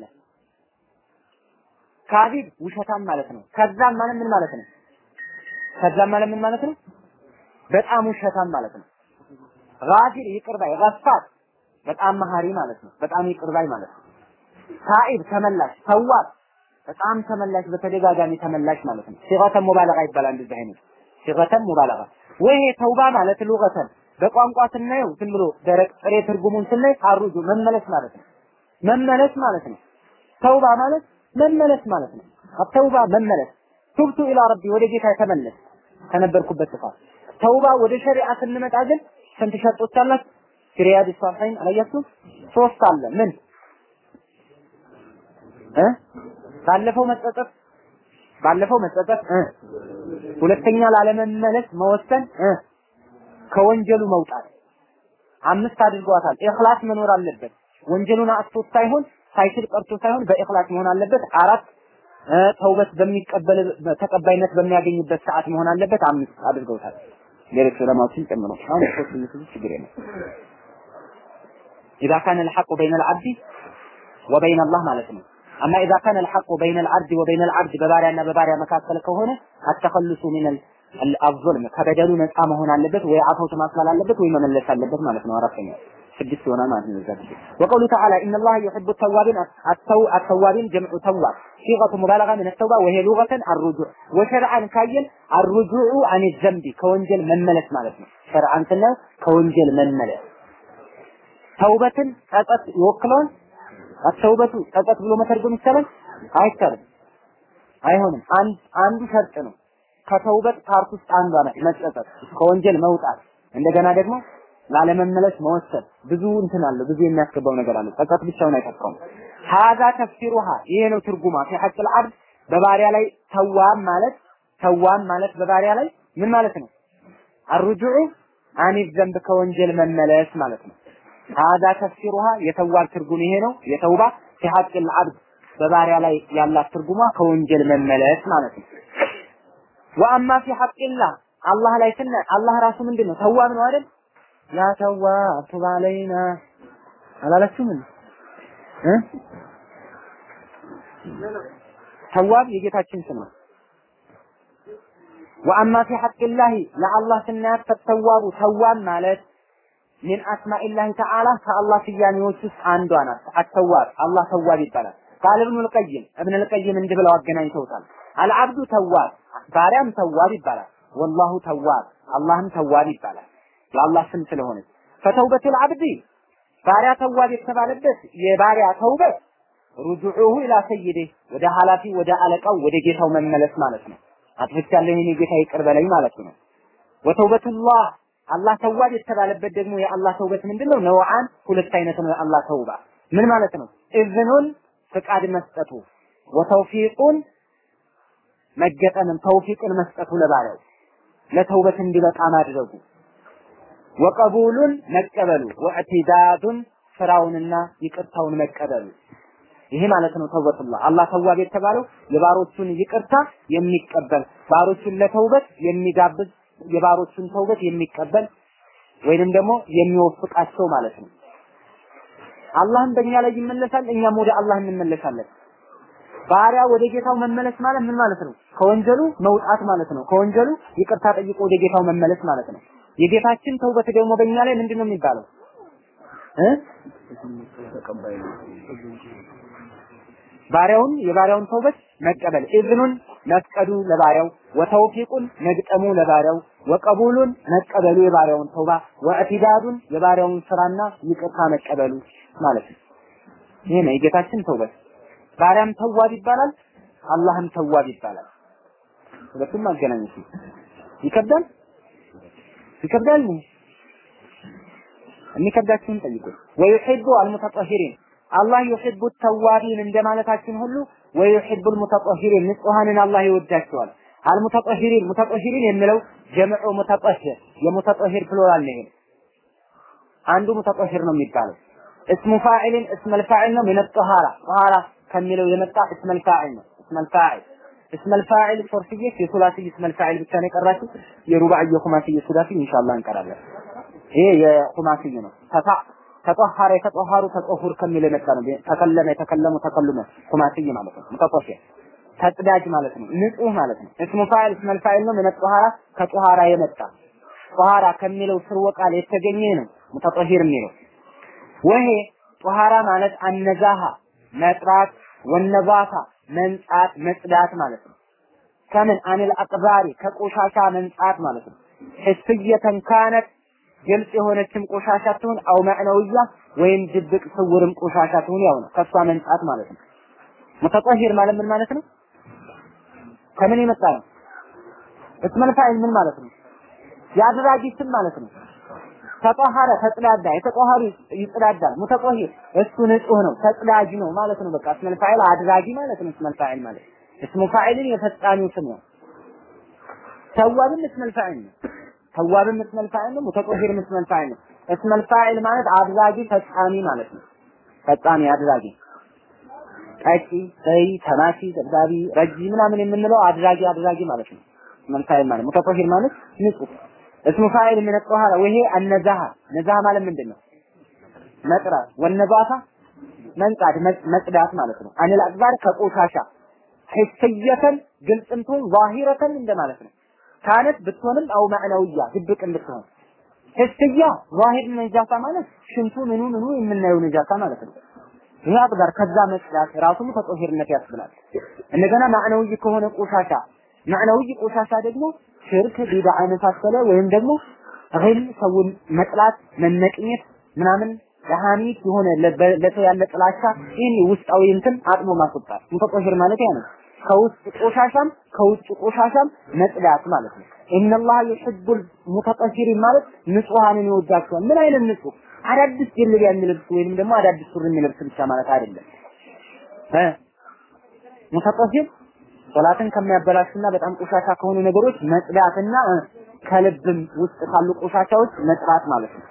ካዚብ ውሸታም ማለት ነው። ከዛብ ማለት ምን ማለት ነው? ከዛብ ማለት ምን ማለት ነው? በጣም ውሸታም ማለት ነው። ጋፊር ይቅር ባይ፣ ገፋር በጣም መሀሪ ማለት ነው። በጣም ይቅር ባይ ማለት ነው። ታኢብ ተመላሽ፣ ተዋብ በጣም ተመላሽ፣ በተደጋጋሚ ተመላሽ ማለት ነው። ሲገተ ሙባለጋ ይባላል እንደዚህ አይነት ሲገተ ሙባለጋ። ወይ ተውባ ማለት ሉገተን በቋንቋ ስናየው ዝም ብሎ ደረቅ ጥሬ ትርጉሙን ስናይ አሩጁ መመለስ ማለት ነው። መመለስ ማለት ነው። ተውባ ማለት መመለስ ማለት ነው። ተውባ መመለስ ቱብቱ ኢላ ረቢ ወደ ጌታ የተመለስ ከነበርኩበት ጥፋት ተውባ ወደ ሸሪዓ ስንመጣ ግን ስንት ሸርጦች አላት? ሪያድ ሳሊሒን አላያችሁ? ሶስት አለ። ምን እ ባለፈው መጸጸት ባለፈው መጸጸት እ ሁለተኛ ላለመመለስ መወሰን እ ከወንጀሉ መውጣት አምስት አድርጓታል። ኢኽላስ መኖር አለበት። ወንጀሉን አጥቶት ሳይሆን ሳይችል ቀርቶ ሳይሆን በኢኽላስ መሆን አለበት። አራት ተውበት በሚቀበል ተቀባይነት በሚያገኝበት ሰዓት መሆን አለበት። አምስት አድርገውታል። ሌሎች ዑለማዎችን ጨምሮ አሁን ሶስት ብዙ ችግር የለም። إذا كان الحق بين العبد وبين الله ማለት ነው። أما إذا كان الحق بين العبد وبين العبد በባሪያና በባሪያ መካከል ከሆነ التخلص من الظلم ከበደሉ ነፃ መሆን አለበት ወይ አፈውት ማስላል አለበት ወይ መመለስ አለበት ማለት ነው። አራተኛ ስድስት ይሆናል ማለት ነው። ዘብ ወቀውሉ ተዓላ ኢነ ላህ ዩሒቡ ተዋቢን አተዋቢን ጀምዑ ተዋብ ሲቀቱ ሙባለጋ ምን ተውባ ወሄ ሉገተን አሩጁዕ ወሸርዓን ካየን አሩጁዑ አን ዘንቢ ከወንጀል መመለስ ማለት ነው። ሸርዓን ስናየው ከወንጀል መመለስ ተውበትን ጸጸት ይወክለውን አተውበቱ ጸጸት ብሎ መተርጎም ይቻላል? አይቻልም፣ አይሆንም። አንድ አንዱ ሸርጥ ነው። ከተውበት ፓርት ውስጥ አንዷ ናት መጸጸት፣ ከወንጀል መውጣት፣ እንደገና ደግሞ ላለመመለስ መወሰን። ብዙ እንትን አለ፣ ብዙ የሚያስገባው ነገር አለ። ጸጸት ብቻውን አይጠፋም። ሀዛ ተፍሲሩሃ ይሄ ነው ትርጉማ ፊ ሐቅል አብድ በባሪያ ላይ ተዋም ማለት ተዋም ማለት በባሪያ ላይ ምን ማለት ነው? አርጁዑ አኒፍ ዘንብ ከወንጀል መመለስ ማለት ነው። ሀዛ ተፍሲሩሃ የተዋብ ትርጉም ይሄ ነው። የተውባ ፊ ሐቅል አብድ በባሪያ ላይ ያላት ትርጉማ ከወንጀል መመለስ ማለት ነው። ወአማ ፊ ሐቅላህ አላህ ላይ ስና አላህ ራሱ ምንድን ነው? ተዋብ ነው አይደል? ያ ተዋብ ቱብ አለይና አላለችም እ ተዋብ የጌታችን ስም ነው። ወአማ ፊ ሐቅላህ ለአላህ ስናያት ተዋቡ ተዋብ ማለት ሚን አስማኢላህ ተዓላ ከአላህ ስያሜዎች ውስጥ አንዷ ናት። አተዋብ አላህ ተዋብ ይባላል። ቃል ኢብኑ ልቀይም እብን ልቀይም እንዲህ ብለው አገናኝተውታል። አልዓብዱ ተዋብ ባሪያም ተዋብ ይባላል። ወላሁ ተዋብ አላህም ተዋብ ይባላል። የአላህ ስም ስለሆነ ፈተውበቱል አብዲ ባሪያ ተዋብ የተባለበት የባሪያ ተውበት ሩጁዑሁ ኢላ ሰይዴ ወደ ኃላፊ ወደ አለቃው ወደ ጌታው መመለስ ማለት ነው። አጥፍቻለሁ የኔ ጌታ ይቅር በለኝ ማለት ነው። ወተውበቱላህ አላህ ተዋብ የተባለበት ደግሞ የአላህ ተውበት ምንድነው? ነውዓን ሁለት አይነት ነው የአላህ ተውባ። ምን ማለት ነው? እዝኑን ፍቃድ መስጠቱ ወተውፊቁን መገጠምን ተውፊቅን መስጠቱ ለባሪያው ለተውበት እንዲበቃ ማድረጉ ወቀቡሉን መቀበሉ ወእዕቲዳዱን ስራውንና ይቅርታውን መቀበሉ ይሄ ማለት ነው ተውበቱላህ። አላህ ተዋብ የተባለው የባሮቹን ይቅርታ የሚቀበል ባሮቹን ለተውበት የሚጋብዝ የባሮቹን ተውበት የሚቀበል ወይንም ደግሞ የሚወፍቃቸው ማለት ነው። አላህም በእኛ ላይ ይመለሳል፣ እኛም ወደ አላህ እንመለሳለን። ባሪያ ወደ ጌታው መመለስ ማለት ምን ማለት ነው? ከወንጀሉ መውጣት ማለት ነው። ከወንጀሉ ይቅርታ ጠይቆ ወደ ጌታው መመለስ ማለት ነው። የጌታችን ተውበት ደግሞ በእኛ ላይ ምንድን ነው የሚባለው እ ባሪያውን የባሪያውን ተውበት መቀበል ኢዝኑን መፍቀዱ ለባሪያው ወተውፊቁን መግጠሙ ለባሪያው ወቀቡሉን መቀበሉ የባሪያውን ተውባ ወእቲዳዱን የባሪያውን ስራና ይቅርታ መቀበሉ ማለት ነው። ይሄ ነው የጌታችን ተውበት። ባሪያም ተዋብ ይባላል፣ አላህም ተዋብ ይባላል። ሁለቱም ማገናኘት ነው። ይከብዳል ይከብዳል ነው የሚከብዳችሁን ጠይቁ። ወዩሂቡ አልሙተጠሂሪን አላህ ዩሂቡ ተዋቢን እንደማለታችን ሁሉ ወዩሂቡ አልሙተጠሂሪን ንጹሃንን አላህ ይወዳቸዋል። አልሙተጠሂሪን ሙተጠሂሪን የሚለው ጀምዑ ሙተጠሂር የሙተጠሂር ፕሉራል ነው። አንዱ ሙተጠሂር ነው የሚባለው እስሙ ፋዒልን እስመል ፋዒል ነው ምን ጠሃራ ጠሃራ ከሚለው የመጣ እስመል ፋዒል ነው። እስመል ፋዒል እስመል ፋዒል ሶርትዬ የሱላሲ እስመል ፋዒል ብቻ ነው የቀራችሁ። የሩባዕ የኹማሲ የሱላሲ ኢንሻአላህ እንቀራለን። ይሄ የኹማሲ ነው። ተፋ ተጠሃረ የተጠሃሩ ተጠሁር ከሚለው የመጣ ነው። ተከለመ የተከለሙ ተከሉመ ኹማሲ ማለት ነው። ሙተጠሂር ተጽዳጅ ማለት ነው። ንጹህ ማለት ነው። እስሙ ፋዒል እስመል ፋዒል ነው ምን ጠሃራ ከጠሃራ የመጣ ጠሃራ ከሚለው ስርወ ቃል የተገኘ ነው። ሙተጠሂር የሚለው ወሄ ጧሃራ ማለት አነዛሃ መጥራት ወነዛፋ መንጻት መጽዳት ማለት ነው። ከምን አኒል አቅባሪ ከቆሻሻ መንጻት ማለት ነው። ህስየተን ካነት ግልጽ የሆነችም ቆሻሻ ትሁን አው መዕነውያ ወይም ድብቅ ስውርም ቆሻሻ ትሁን ያው ነው። ከሷ መንጻት ማለት ነው። ሙተጠሂር ማለት ምን ማለት ነው? ከምን የመጣ ነው? እስመል ፋዒል ምን ማለት ነው? የአድራጊ ስም ማለት ነው። ተጠሃረ ተጽዳዳ የተጠሃሩ ይጽዳዳል ሙተጠሂር እሱ ንጹህ ነው ተጽዳጅ ነው ማለት ነው በቃ እስመል ፋዒል አድራጊ ማለት ነው እስመል ፋዒል ማለት እስሙ ፋዒልን የፈጻሚው ስም ነው ተዋብም እስመል ፋዒል ነው ተዋብም እስመል ፋዒል ነው ሙተጠሂርም እስመል ፋዒል ነው እስመል ፋዒል ማለት አድራጊ ፈጻሚ ማለት ነው ፈጻሚ አድራጊ ቀጪ በይ ተማሲ ደብዳቢ ረጂ ምናምን የምንለው አድራጊ አድራጊ ማለት ነው እስመል ፋዒል ማለት ሙተጠሂር ማለት ንጹህ እስሙ ፋይል ምን ጠሃራ ወይሄ አነዛሃ ነዛሃ ማለት ምንድን ነው? መጥራት ወነዛፋ መንጻት መጽዳት ማለት ነው። አኒል አክባር ከቆሻሻ ሂስየተን ግልጽም ትሁን ዛሂረተን እንደማለት ነው። ካነት ብትሆንም አው ማዕናውያ ድብቅ ብትሆን ሂስያ ዛሂር ነጃሳ ማለት ሽንቱ ምኑ ምኑ የምናየው ነጃሳ ማለት ነው። ይሄ አክባር ከዛ መጽዳት ራሱም ተጦሂርነት ያስብላል። እንደገና ማዕናዊ ከሆነ ቆሻሻ ማዕናዊ ቆሻሻ ደግሞ ሽርክ ቢዳ የመሳሰለ ወይም ደግሞ ግል ሰውን መጥላት መነቅኘት ምናምን ለሐሚት የሆነ ለሰው ያለ ጥላቻ ይህን ውስጣዊ እንትን አጥሞ ማስወጣት ሙተጠሂር ማለት ያ ነው። ከውስጥ ቆሻሻም ከውጭ ቆሻሻም መጽዳት ማለት ነው። ኢነላህ ዩሂቡል ሙተጠሂሪን ማለት ንጹሃንን ይወዳቸዋል። ምን አይነት ንጹህ? አዳዲስ ጀልቢያ የሚለብስ ወይንም ደግሞ አዳዲስ ሱሪ የሚለብስ ብቻ ማለት አይደለም። እ ሙተጠሂር ሶላትን ከሚያበላሹና በጣም ቆሻሻ ከሆኑ ነገሮች መጽዳትና ከልብም ውስጥ ካሉ ቆሻሻዎች መጽዳት ማለት ነው።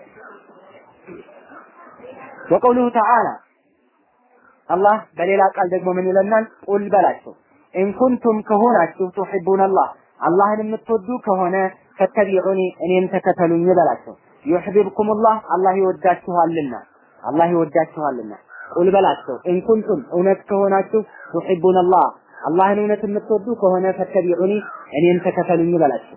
ወቀውሉሁ ተዓላ አላህ በሌላ ቃል ደግሞ ምን ይለናል? ቁል በላቸው ኢንኩንቱም ከሆናችሁ ቱሒቡን አላህ አላህን የምትወዱ ከሆነ ፈተቢዑኒ እኔን ተከተሉኝ በላቸው። ዩሕቢብኩሙላህ አላህ ይወዳችኋልና አላህ ይወዳችኋልና ቁል በላቸው ኢንኩንቱም እውነት ከሆናችሁ ቱሒቡን አላህ አላህን እውነት የምትወዱ ከሆነ ፈተቢዑኒ እኔን ተከተሉኝ በላቸው።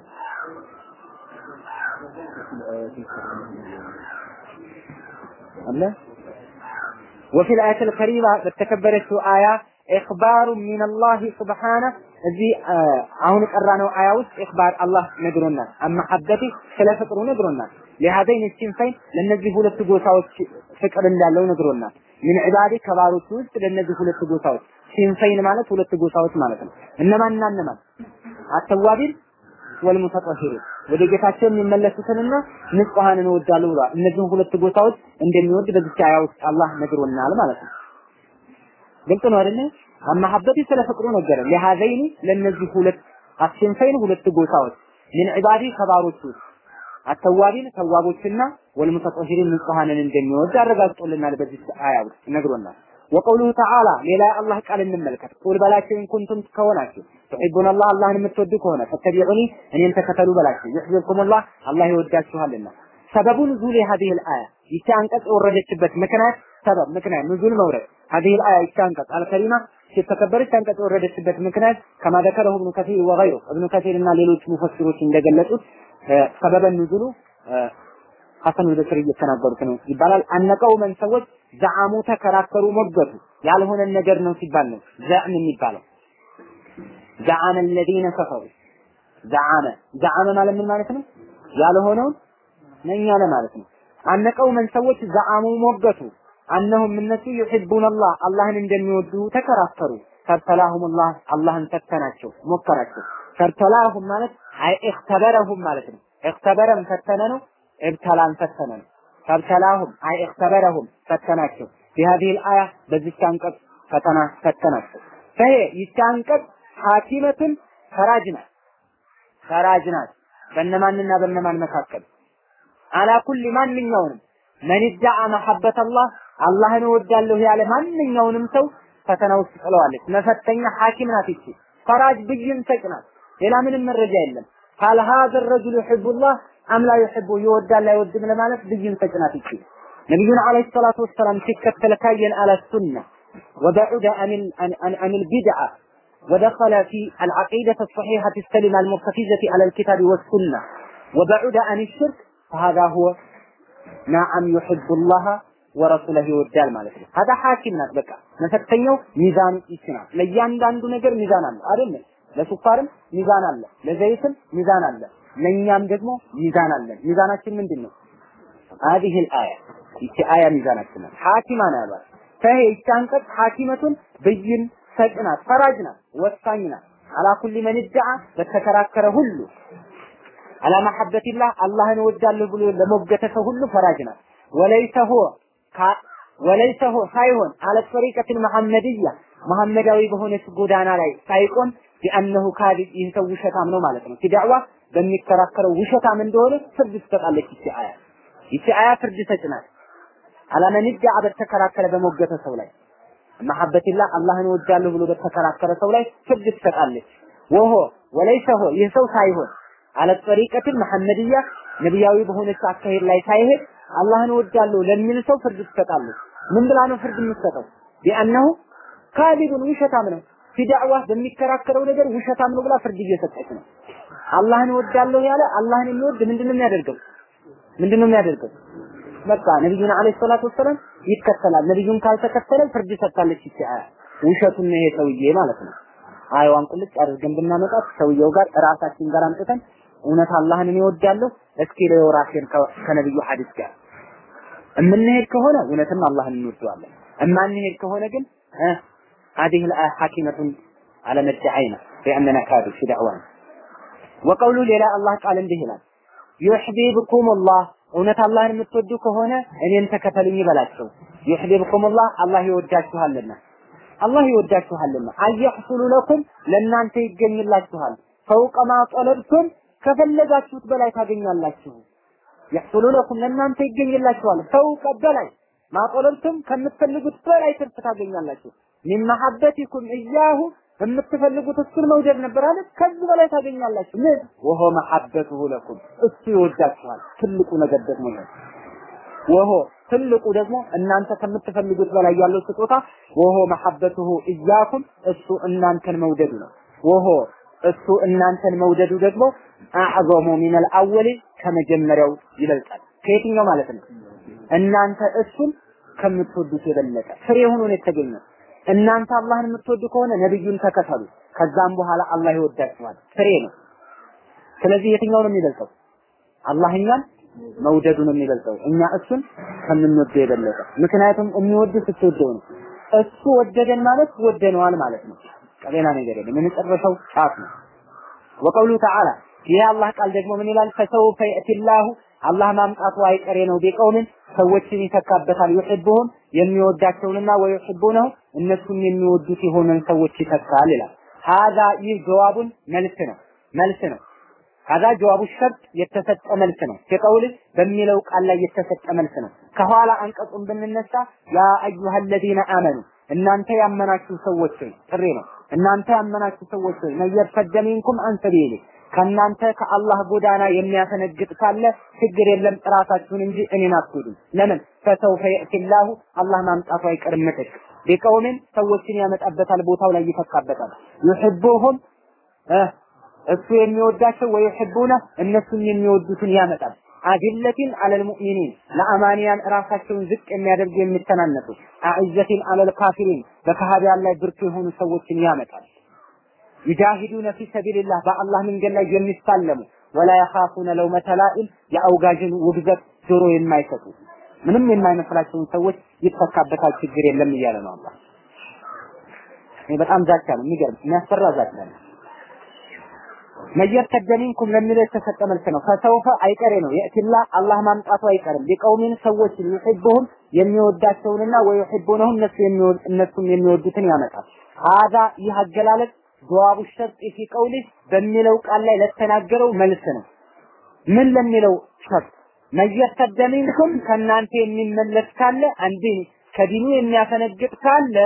አለ وفي الآية الكريمة በተከበረችው አያ ኢኽባሩ ሚነላሂ ሱብሓነ እዚህ አሁን የቀራነው አያ ውስጥ ኢኽባር አላህ ነግሮናል። አመሐበቲ ስለ ፍቅሩ ነግሮናል። ለሃዘይን ሲንፈይን ለነዚህ ሁለት ጎሳዎች ፍቅር እንዳለው ነግሮናል። ምን ዒባዲ ከባሮቹ ውስጥ ለነዚህ ሁለት ጎሳዎች ሲንፈይን ማለት ሁለት ጎሳዎች ማለት ነው። እነማንና እነማን? አተዋቢን ወልሙተጠሂሪን ወደ ጌታቸው የሚመለሱትንና ንጹሐንን እወዳለሁ ብለዋል። እነዚህን ሁለት ጎሳዎች እንደሚወድ በዚህ አያ ውስጥ አላህ ነግሮናል ማለት ነው። ግልጽ ነው አይደለ? አማሐበቲ ስለ ፍቅሩ ነገረ ለሃዘይኒ ለነዚህ ሁለት አሲንፈይን ሁለት ጎሳዎች ምን ዒባዲ ከባሮቹ አተዋቢን ተዋቦችና ወልሙተጠሂሪን ንጹሐንን እንደሚወድ አረጋግጦልናል። በዚህ አያ ውስጥ ነግሮናል። ወቀውሉሁ ተዓላ ሌላ አላህ ቃል እንመልከት። ቁል በላቸው ኢን ኩንቱም ከሆናችሁ ትሒቡን አላህ አላህን የምትወዱ ከሆነ ፈተቢዑኒ እኔን ተከተሉ በላቸው። ዩሕቢብኩም አላህ አላህ ይወዳችኋልና። ሰበቡ ኑዙል ሀዲህ ልአያ ይቺ አንቀጽ የወረደችበት ምክንያት ሰበብ ምክንያት ኑዙል መውረድ ሀዲህ ልአያ ይቺ አንቀጽ አልከሪማ የተከበረች አንቀጽ የወረደችበት ምክንያት ከማ ዘከረሁ እብኑ ከሲር ወገይሩ እብኑ ከሲር እና ሌሎች ሙፈሲሮች እንደገለጹት ሰበበ ኑዙሉ ሐሰን በስሪ እየተናገሩት ነው ይባላል። አነቀውመን ሰዎች ዘዓሙ ተከራከሩ፣ ሞገቱ ያልሆነን ነገር ነው ሲባል ነው ዘዕም የሚባለው። ዘዓመ الذين كفروا ዘዓመ ዘዓመ ማለት ምን ማለት ነው? ያልሆነውን ነኝ ያለ ማለት ነው። አነቀው መን ሰዎች ዘዓሙ ሞገቱ አነሁም እነሱ ዩሒቡን አላህ አላህን እንደሚወዱ ተከራከሩ። ፈብተላሁም አላህ አላህን ፈተናቸው ሞከራቸው። ፈብተላሁም ማለት አይ እክተበረሁም ማለት ነው። እክተበረም ፈተነ ነው። እብተላን ፈተነ ነው። ፈብተላሁም አይ እክተበረሁም ፈተናቸው። بهذه الآية በዚች አንቀጽ ፈተና ፈተናቸው። ፈሄ ይቺ አንቀጽ ሐኪመትን ፈራጅ ናት ፈራጅ ናት በእነማንና በእነማን መካከል አላ ኩሊ ማንኛውንም መን ዳዓ መሐበት አላህ አላህን እወዳለሁ ያለ ማንኛውንም ሰው ፈተና ውስጥ ጥለዋለች። መፈተኛ ሐኪም ናት ይቺ ፈራጅ ብይን ሰጭ ናት። ሌላ ምንም መረጃ የለም። ቃል ሀዘ ረጁል ዩሒቡላህ አም ላ ዩሒቡ ይወዳል አይወድም ለማለት ብይን ሰጭ ናት ይቺ ነቢዩን ዓለይሂ ሰላቱ ወሰላም ሲከተል ካየን አለ ሱና ወበዑደ አን ልቢድዓ ودخل في العقيدة الصحيحة السلمة المرتكزة على الكتاب والسنة وبعد عن الشرك فهذا هو نعم يحب الله ورسوله ይወዳል ማለት ነው። هذا حاكم ናት በቃ መፈተኛው ሚዛን ይችላል። ለእያንዳንዱ ነገር ሚዛን አለ አይደል? ለሱፋርም ሚዛን አለ፣ ለዘይትም ሚዛን አለ፣ ለእኛም ደግሞ ሚዛን አለ። ሚዛናችን ምንድን ነው? هذه الآية ይቺ አያ ሚዛናችን ናት። ሐኪማ ነው ያሏት። ፈሄ ይቺ አንቀጽ ሐኪመቱን ብይን ሰጭ ናት፣ ፈራጅ ናት፣ ወሳኝ ናት። አላ ኩሊ መን ዳዓ በተከራከረ ሁሉ አላ መሐበቲላህ አላህን እወዳለሁ ብሎ ለሞገተ ሰው ሁሉ ፈራጅ ናት። ወለይሰ ሆ ወለይሰ ሆ ሳይሆን አለ ጠሪቀትን መሐመድያ መሐመዳዊ በሆነች ጎዳና ላይ ሳይቆም ቢአነሁ ካዲብ ይህ ሰው ውሸታም ነው ማለት ነው። ፊዳዕዋ በሚከራከረው ውሸታም እንደሆነ ፍርድ ትሰጣለች ይቺ አያ። ይቺ አያ ፍርድ ሰጭ ናት። አላመን ዳዓ በተከራከረ በሞገተ ሰው ላይ መሐበቲላህ አላህን እወዳለሁ ብሎ በተከራከረ ሰው ላይ ፍርድ ትሰጣለች። ወሆ ወለይሰ ሆ ይህ ሰው ሳይሆን አለ ጠሪቀትን መሐመድያ ነቢያዊ በሆነች አካሄድ ላይ ሳይሄድ አላህን እወዳለሁ ለሚል ሰው ፍርድ ትሰጣለች። ምን ብላ ነው ፍርድ የምትሰጠው? ቢአነሁ ካሊቡን ውሸታም ነው። ፊዳዕዋ በሚከራከረው ነገር ውሸታም ነው ብላ ፍርድ እየሰጠች ነው። አላህን እወዳለሁ ያለ አላህን የሚወድ ምንድነው የሚያደርገው? ምንድነው የሚያደርገው? በቃ ነብዩን አለይሂ ሰላቱ ወሰለም ይከተላል። ነብዩን ካልተከተለ ፍርድ ሰጥታለች ይቺ አያ። ውሸቱን ነው ይሄ ሰውዬ ማለት ነው። አያዋን ቁልጭ አድርገን ብናመጣት ሰውየው ጋር ራሳችን ጋር አምጥተን እውነት አላህን እኔ እወዳለሁ እስኪ ለየው ራሴን ከነብዩ ሐዲስ ጋር እምንሄድ ከሆነ እውነትም አላህን እንወደዋለን። እማንሄድ ከሆነ ግን هذه الآية حاكمة على مدعينا بأننا كاذب في دعوانا وقولوا ሌላ አላህ ቃል እንዲህ ይላል يحببكم الله እውነት አላህን የምትወዱ ከሆነ እኔን ተከተሉኝ ይበላቸው። يحببكم الله አላህ ይወዳችኋልና አላህ ይወዳችኋልና አየሕሱሉ ለኩም ለእናንተ ይገኝላችኋል ፈውቀ ማ ጠለብቱም ከፈለጋችሁት በላይ ታገኛላችሁ። የሕሱሉ ለኩም ለእናንተ ይገኝላችኋል ፈውቀ በላይ ማጠለብቱም ከምትፈልጉት በላይ ትርፍ ታገኛላችሁ። ሚን መሐበቲኩም እያሁ የምትፈልጉት እሱን መውደድ ነበር አለ። ከዚህ በላይ ታገኛላችሁ። ምን ወሆ መሐበቱሁ ለኩም እሱ ይወዳችኋል። ትልቁ ነገር ደግሞ ነው። ወሆ ትልቁ ደግሞ እናንተ ከምትፈልጉት በላይ ያለው ስጦታ ወሆ መሐበቱሁ እያኩም እሱ እናንተን መውደዱ ነው። ወሆ እሱ እናንተን መውደዱ ደግሞ አዕዘሙ ሚነል አወሊ ከመጀመሪያው ይበልጣል። ከየትኛው ማለት ነው? እናንተ እሱን ከምትወዱት የበለጠ ፍሬ ሆኖ ነው የተገኘው። እናንተ አላህን የምትወዱ ከሆነ ነብዩን ተከተሉ። ከዛም በኋላ አላህ ይወዳችኋል። ፍሬ ነው። ስለዚህ የትኛው ነው የሚበልጠው? አላህ እኛን መውደዱ ነው የሚበልጠው፣ እኛ እሱን ከምንወደው የበለጠ። ምክንያቱም የሚወድ ስትወደው ነው። እሱ ወደደን ማለት ወደነዋል ማለት ነው። ሌላ ነገር የለም። የመጨረሻው ጫፍ ነው። ወቀውሉ ተዓላ ይህ አላህ ቃል ደግሞ ምን ይላል? ፈሰውፈ የእቲላሁ አላህ ማምጣቱ አይቀሬ ነው። ቢቀውምን ሰዎችን ይተካበታል። ይሕቡሁም የሚወዳቸውንና ወይሕቡነሁ እነሱም የሚወዱት የሆነን ሰዎች ይተካል ይላል። ሀዛ ይህ ጀዋቡን መልስ ነው መልስ ነው። ሀዛ ጀዋቡ ሸርጥ የተሰጠ መልስ ነው። ሲቀውል በሚለው ቃል ላይ የተሰጠ መልስ ነው። ከኋላ አንቀጹን ብንነሳ ያ አዩሃ ለዚነ አመኑ እናንተ ያመናችሁ ሰዎች ሆይ ጥሪ ነው። እናንተ ያመናችሁ ሰዎች ሆይ መየርተደ ሚንኩም አን ሰቢሊ ከእናንተ ከአላህ ጎዳና የሚያፈነግጥ ካለ ችግር የለም ራሳችሁን እንጂ እኔን አትጎዱም። ለምን ፈሰውፈ የእቲላሁ አላህ ማምጣቱ አይቀርም ምትክ ቢቀውምን ሰዎችን ያመጣበታል፣ ቦታው ላይ ይተካበታል። ዩሕቡሁም እሱ የሚወዳቸው ወይሕቡነ እነሱም የሚወዱትን ያመጣል። አዲለቲን አለል ሙእሚኒን ለአማንያን ራሳቸውን ዝቅ የሚያደርጉ የሚተናነሱ አዕዘቲን አለል ካፊሪን በካህዲያን ላይ ብርቱ የሆኑ ሰዎችን ያመጣል። ዩጃሂዱነ ፊ ሰቢልላህ በአላህ መንገድ ላይ የሚሳለሙ ወላ የኻፉነ ለውመተ ላኢም የአውጋዥን ውግዘት ጆሮ የማይሰጡ ምንም የማይመስላቸውን ሰዎች ይተካበታል፣ ችግር የለም እያለ ነው አላህ። ይህ በጣም ዛቻ ነው፣ የሚገርም የሚያስፈራ ዛቻ ነው። መየርተደ ሚንኩም ለሚለው የተሰጠ መልስ ነው። ፈሰውፈ አይቀሬ ነው የእትላ አላህ ማምጣቱ አይቀርም። ሊቀውሚን ሰዎች ዩሒቡሁም የሚወዳቸውንና ወዩሒቡነሁ እነሱ እነሱም የሚወዱትን ያመጣል። ሀዛ ይህ አገላለጽ ጀዋቡ ሸርጥ ፊ ቀውሊ በሚለው ቃል ላይ ለተናገረው መልስ ነው። ምን ለሚለው ሸርጥ መየርተደ ሚንኩም ከእናንተ የሚመለስ ካለ አንዴ ከዲኑ የሚያፈነግጥ ካለ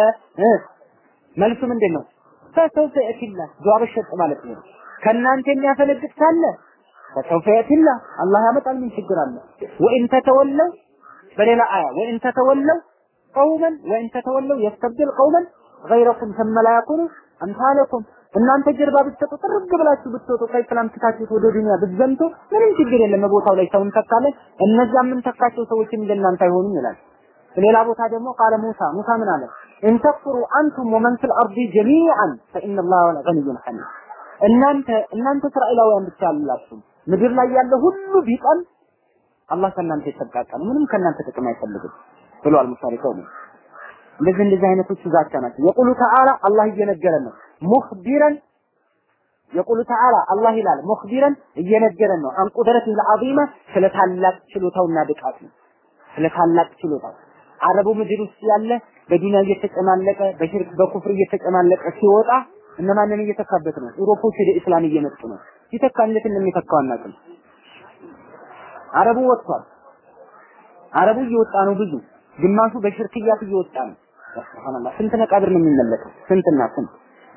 መልሱ ምንድን ነው? ፈሰውፈ የእትላ ጀዋቡ ሸርጥ ማለት ነው። ከእናንተ የሚያፈነግጥ ካለ ፈሰውፈ የእቲላ አላህ ያመጣል። ምን ችግር አለ? ወኢን ተተወለው በሌላ አያ ወኢን ተተወለው ቀውመን ወኢን ተተወለው የስተብድል ቀውመን ገይረኩም ثم لا يكونوا አምሳለኩም እናንተ ጀርባ ብትሰጡ ጥርግ ብላችሁ ብትወጡ ከኢስላም ትታችሁት ወደ ዱንያ ብትዘምቱ ምንም ችግር የለም። ቦታው ላይ ሰውን ተካለን እነዛ ምን ተካቸው ሰዎችም እንደናንተ አይሆኑም ይላል። ሌላ ቦታ ደግሞ ቃለ ሙሳ ሙሳ ምን አለ? እንተክፍሩ አንቱም ወመን ፊል አርዲ ጀሚዓን ፈኢነ ላህ ገኒዩን ሐሚድ እናንተ እናንተ እስራኤላውያን ብቻ አላችሁ ምድር ላይ ያለ ሁሉ ቢጠል አላህ ከእናንተ ይጠቃቃል፣ ምንም ከእናንተ ጥቅም አይፈልግም ብሏል። ሙሳሪ ሰው ነው። እንደዚህ እንደዚህ አይነቶቹ ዛቻ ናቸው። የቁሉ ተዓላ አላህ እየነገረን ነው። ሙኽቢረን የቁሉ ተዓላ አላህ ይላል ሙኽቢረን እየነገረን ነው። አን ቁድረት ለዓዚማ ስለ ታላቅ ችሎታውና ብቃት ነው። ስለ ታላቅ ችሎታው አረቡ ምድር ውስጥ ያለ በዱንያ እየተጨማለቀ በሽርክ በኩፍር እየተጨማለቀ ሲወጣ እነማንን እየተካበት ነው? ኢሮፖች ወደ እስላም እየመጡ ነው። ሲተካ እንዴት እንደሚተካው አናውቅም። አረቡ ወጥቷል። አረቡ እየወጣ ነው። ብዙ ግማሹ በሽርክያት እየወጣ ነው። ሱብሃንአላህ ስንት መቃብር ነው የሚመለከው? ስንትና ስንት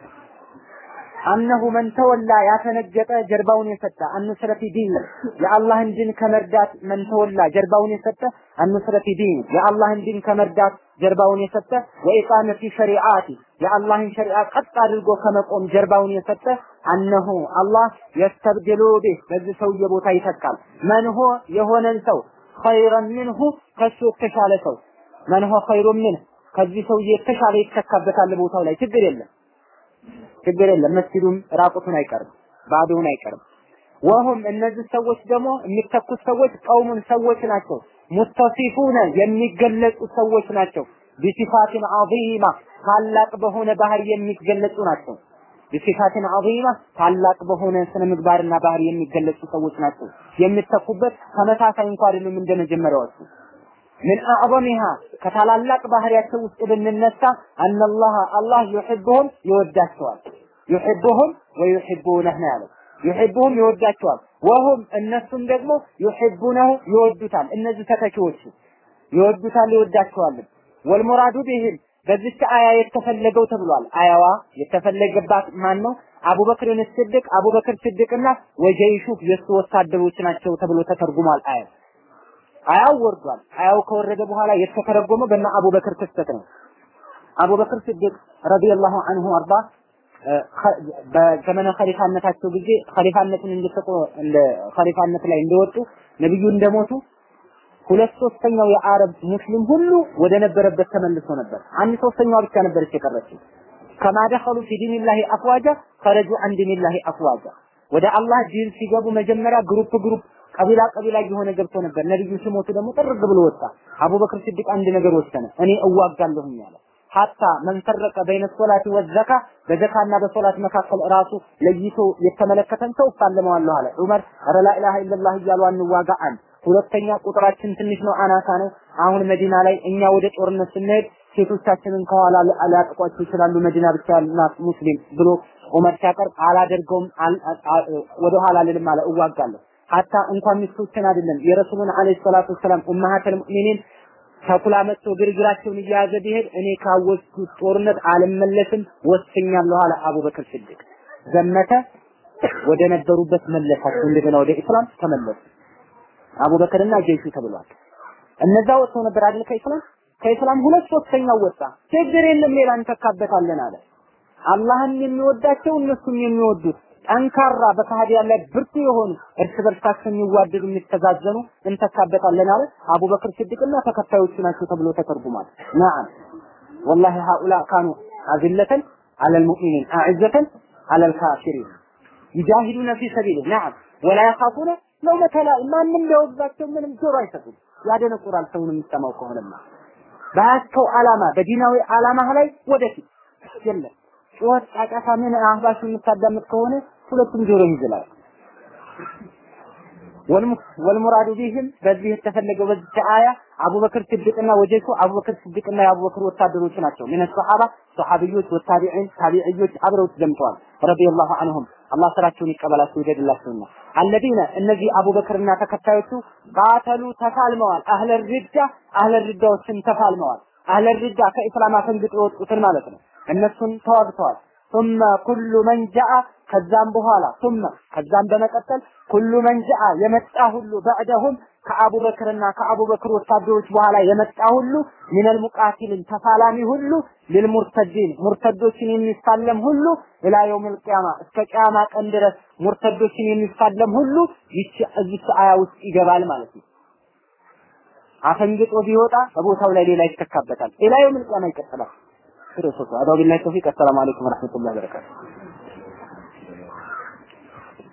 አነሁ መን ተወላ ያፈነገጠ ጀርባውን የሰጠ አንስረቲ ዲን የአላህን ዲን ከመርዳት መን ተወላ ጀርባውን የሰጠ አንስረቲ ዲን የአላህን ዲን ከመርዳት ጀርባውን የሰጠ ወኢቃመቲ ሸሪዓቲ የአላህን ሸሪዓ ቀጥ አድርጎ ከመቆም ጀርባውን የሰጠ አነሁ አላህ የስተብድሉ ቢህ በዚህ ሰውዬ ቦታ ይተካል። መንሆ የሆነን ሰው ኸይረን ሚንሁ ከሱ የተሻለ ሰው መንሆ ኸይሩን ሚንህ ከዚህ ሰውዬ የተሻለ ይተካበታል ቦታው ላይ ችግር የለም ችግር የለም። መስጊዱም ራቁቱን አይቀርም፣ ባዶውን አይቀርም። ወሁም እነዚህ ሰዎች ደግሞ የሚተኩት ሰዎች ቀውሙን ሰዎች ናቸው። ሙተሲፉነ የሚገለጹ ሰዎች ናቸው። ቢሲፋትን ዐዚማ ታላቅ በሆነ ባህሪ የሚገለጹ ናቸው። ቢሲፋትን ዐዚማ ታላቅ በሆነ ስነ ምግባርና ባህሪ የሚገለጹ ሰዎች ናቸው። የሚተኩበት ተመሳሳይ እንኳን አይደሉም እንደ መጀመሪያዎቹ ምን አዕظምሃ ከታላላቅ ባህሪያቸው ውስጥ ብንነሳ አነላህ አላህ ዩሒቡሁም ይወዳቸዋል። ዩሒቡሁም ወዩሒቡነህ ነው ያለው። ዩሒቡሁም ይወዳቸዋል። ወሁም እነሱም ደግሞ ዩሒቡነሁ ይወዱታል። እነዚህ ተተኪዎቹ ይወዱታል፣ ይወዳቸዋል። ወልሙራዱ ቢህም በዚች አያ የተፈለገው ተብሏል። አያዋ የተፈለገባት ማን ነው? አቡበክርን ስድቅ አቡበክር ስድቅና ወጀይሹ የእሱ ወታደሮች ናቸው ተብሎ ተተርጉሟል አያው አያው ወርዷል። አያው ከወረደ በኋላ የተተረጎመው በእነ አቡበክር ክስተት ነው። አቡበክር ስዲቅ ረዲየላሁ ዐንሁ አርባ በዘመነ ኸሊፋነታቸው ጊዜ ኸሊፋነትን እንደተቆ እንደ ኸሊፋነት ላይ እንደወጡ ነብዩ እንደሞቱ ሁለት ሶስተኛው የአረብ ሙስሊም ሁሉ ወደ ነበረበት ተመልሶ ነበር። አንድ ሶስተኛዋ ብቻ ነበረች የቀረችው። ከማ ደኸሉ ፊ ዲኒላሂ አፍዋጃ ፈረጁ አን ዲኒላሂ አፍዋጃ ወደ አላህ ዲን ሲገቡ መጀመሪያ ግሩፕ ግሩፕ ቀቢላ ቀቢላ እየሆነ ገብቶ ነበር። ነብዩ ሲሞቱ ደግሞ ጥርግ ብሎ ወጣ። አቡበክር ሲዲቅ አንድ ነገር ወሰነ። እኔ እዋጋለሁኝ አለ። ሀታ መንፈረቀ በይነ ሶላቲ ወዘካ በዘካና በሶላት መካከል ራሱ ለይቶ የተመለከተን ሰው እፋለመዋለሁ አለ። ዑመር ኧረ ላኢላሃ ኢለላህ እያሉ አንዋጋ አንድ ሁለተኛ ቁጥራችን ትንሽ ነው፣ አናሳ ነው። አሁን መዲና ላይ እኛ ወደ ጦርነት ስንሄድ ሴቶቻችንን ከኋላ ሊያጠቋቸው ይችላሉ፣ መዲና ብቻ ናት ሙስሊም ብሎ ዑመር ሲያቀርብ አላደርገውም፣ ወደ ኋላ ልልም አለ፣ እዋጋለሁ ሀታ እንኳን ሚስቶችን አይደለም የረሱሉን አለይሂ ሰላቱ ወሰላም ኡማሃተል ሙእሚኒን ተኩላ መጥቶ ግርግራቸውን እየያዘ ቢሄድ እኔ ካወስኩት ጦርነት አልመለስም ወስኛለሁ አለ አቡበክር ስዲቅ። ዘመተ ወደ ነበሩበት መለሳቸው፣ እንደገና ወደ ኢስላም ተመለሱ። አቡበክርና ጀይሹ ተብሏል። እነዛ ወጥተው ነበር አይደል ከኢስላም ከኢስላም ሁለት ሶስተኛው ወጣ። ችግር የለም ሌላ እንተካበታለን አለ። አላህን የሚወዳቸው እነሱም የሚወዱት ጠንካራ በካህዲያን ላይ ብርቱ የሆኑ እርስ በርሳቸው የሚዋደዱ የሚተዛዘኑ እንተካበታለን አለ። አቡበክር ስዲቅና ተከታዮቹ ናቸው ተብሎ ተተርጉሟል። ነዓም ወላሂ ሃኡላ ካኑ አዝለተን አለል ሙእሚኒን አዕዘተን አለል ካፊሪን ይጃሂዱነ ፊ ሰቢሊህ ነዓም ወላ የኻፉነ ለውመተ ላኢም ማንም ሊያወግዛቸው ምንም ጆሮ አይሰጡም። ያደነቁራል ሰውን የሚሰማው ከሆነማ በያዝከው ዓላማ በዲናዊ ዓላማህ ላይ ወደፊት የለም ጩኸት፣ ጫጫታ፣ ምን አህባሽ የምታዳምጥ ከሆነ ሁለቱም ጆሮ ይዝላል። ወልሙራዱ ቢህም በዚህ የተፈለገው በዚህ አያ አቡበክር ስድቅና ወጀቱ አቡበክር ስድቅና የአቡበክር ወታደሮች ናቸው። ምን ሰሃባ ሰሃቢዮች፣ ወታቢዒን፣ ታቢዕዮች አብረው ተዘምተዋል። ረዲየላሁ ዐንሁም አላህ ስራቸውን ይቀበላቸው ይደድላቸውና አለዚነ እነዚህ አቡበክርና ተከታዮቹ ቃተሉ ተፋልመዋል። አህለ ሪዳ አህለ ሪዳዎችን ተፋልመዋል። አህለ ሪዳ ከኢስላም አፈንግጦ የወጡትን ማለት ነው። እነሱን ተዋግተዋል። ثم كل من جاء ከዛም በኋላ ثم ከዛም በመቀጠል ኩሉ መን ጃአ የመጣ ሁሉ በዕደሁም ከአቡበክርና ከአቡበክር ወታደሮች በኋላ የመጣ ሁሉ ሚነል ሙቃቲልን ተፋላሚ ሁሉ ሊልሙርተዲን ሙርተዶችን የሚፋለም ሁሉ ኢላ የውሚል ቂያማ እስከ ቂያማ ቀን ድረስ ሙርተዶችን የሚፋለም ሁሉ ይቺ እዚህ አያ ውስጥ ይገባል ማለት ነው። አፈንግጦ ቢወጣ በቦታው ላይ ሌላ ይተካበታል። ኢላ የውሚል ቂያማ ይቀጥላል። ክርስቶስ አዳው ቢላሂ ተውፊቅ። አሰላሙ አለይኩም ወራህመቱላሂ ወበረካቱ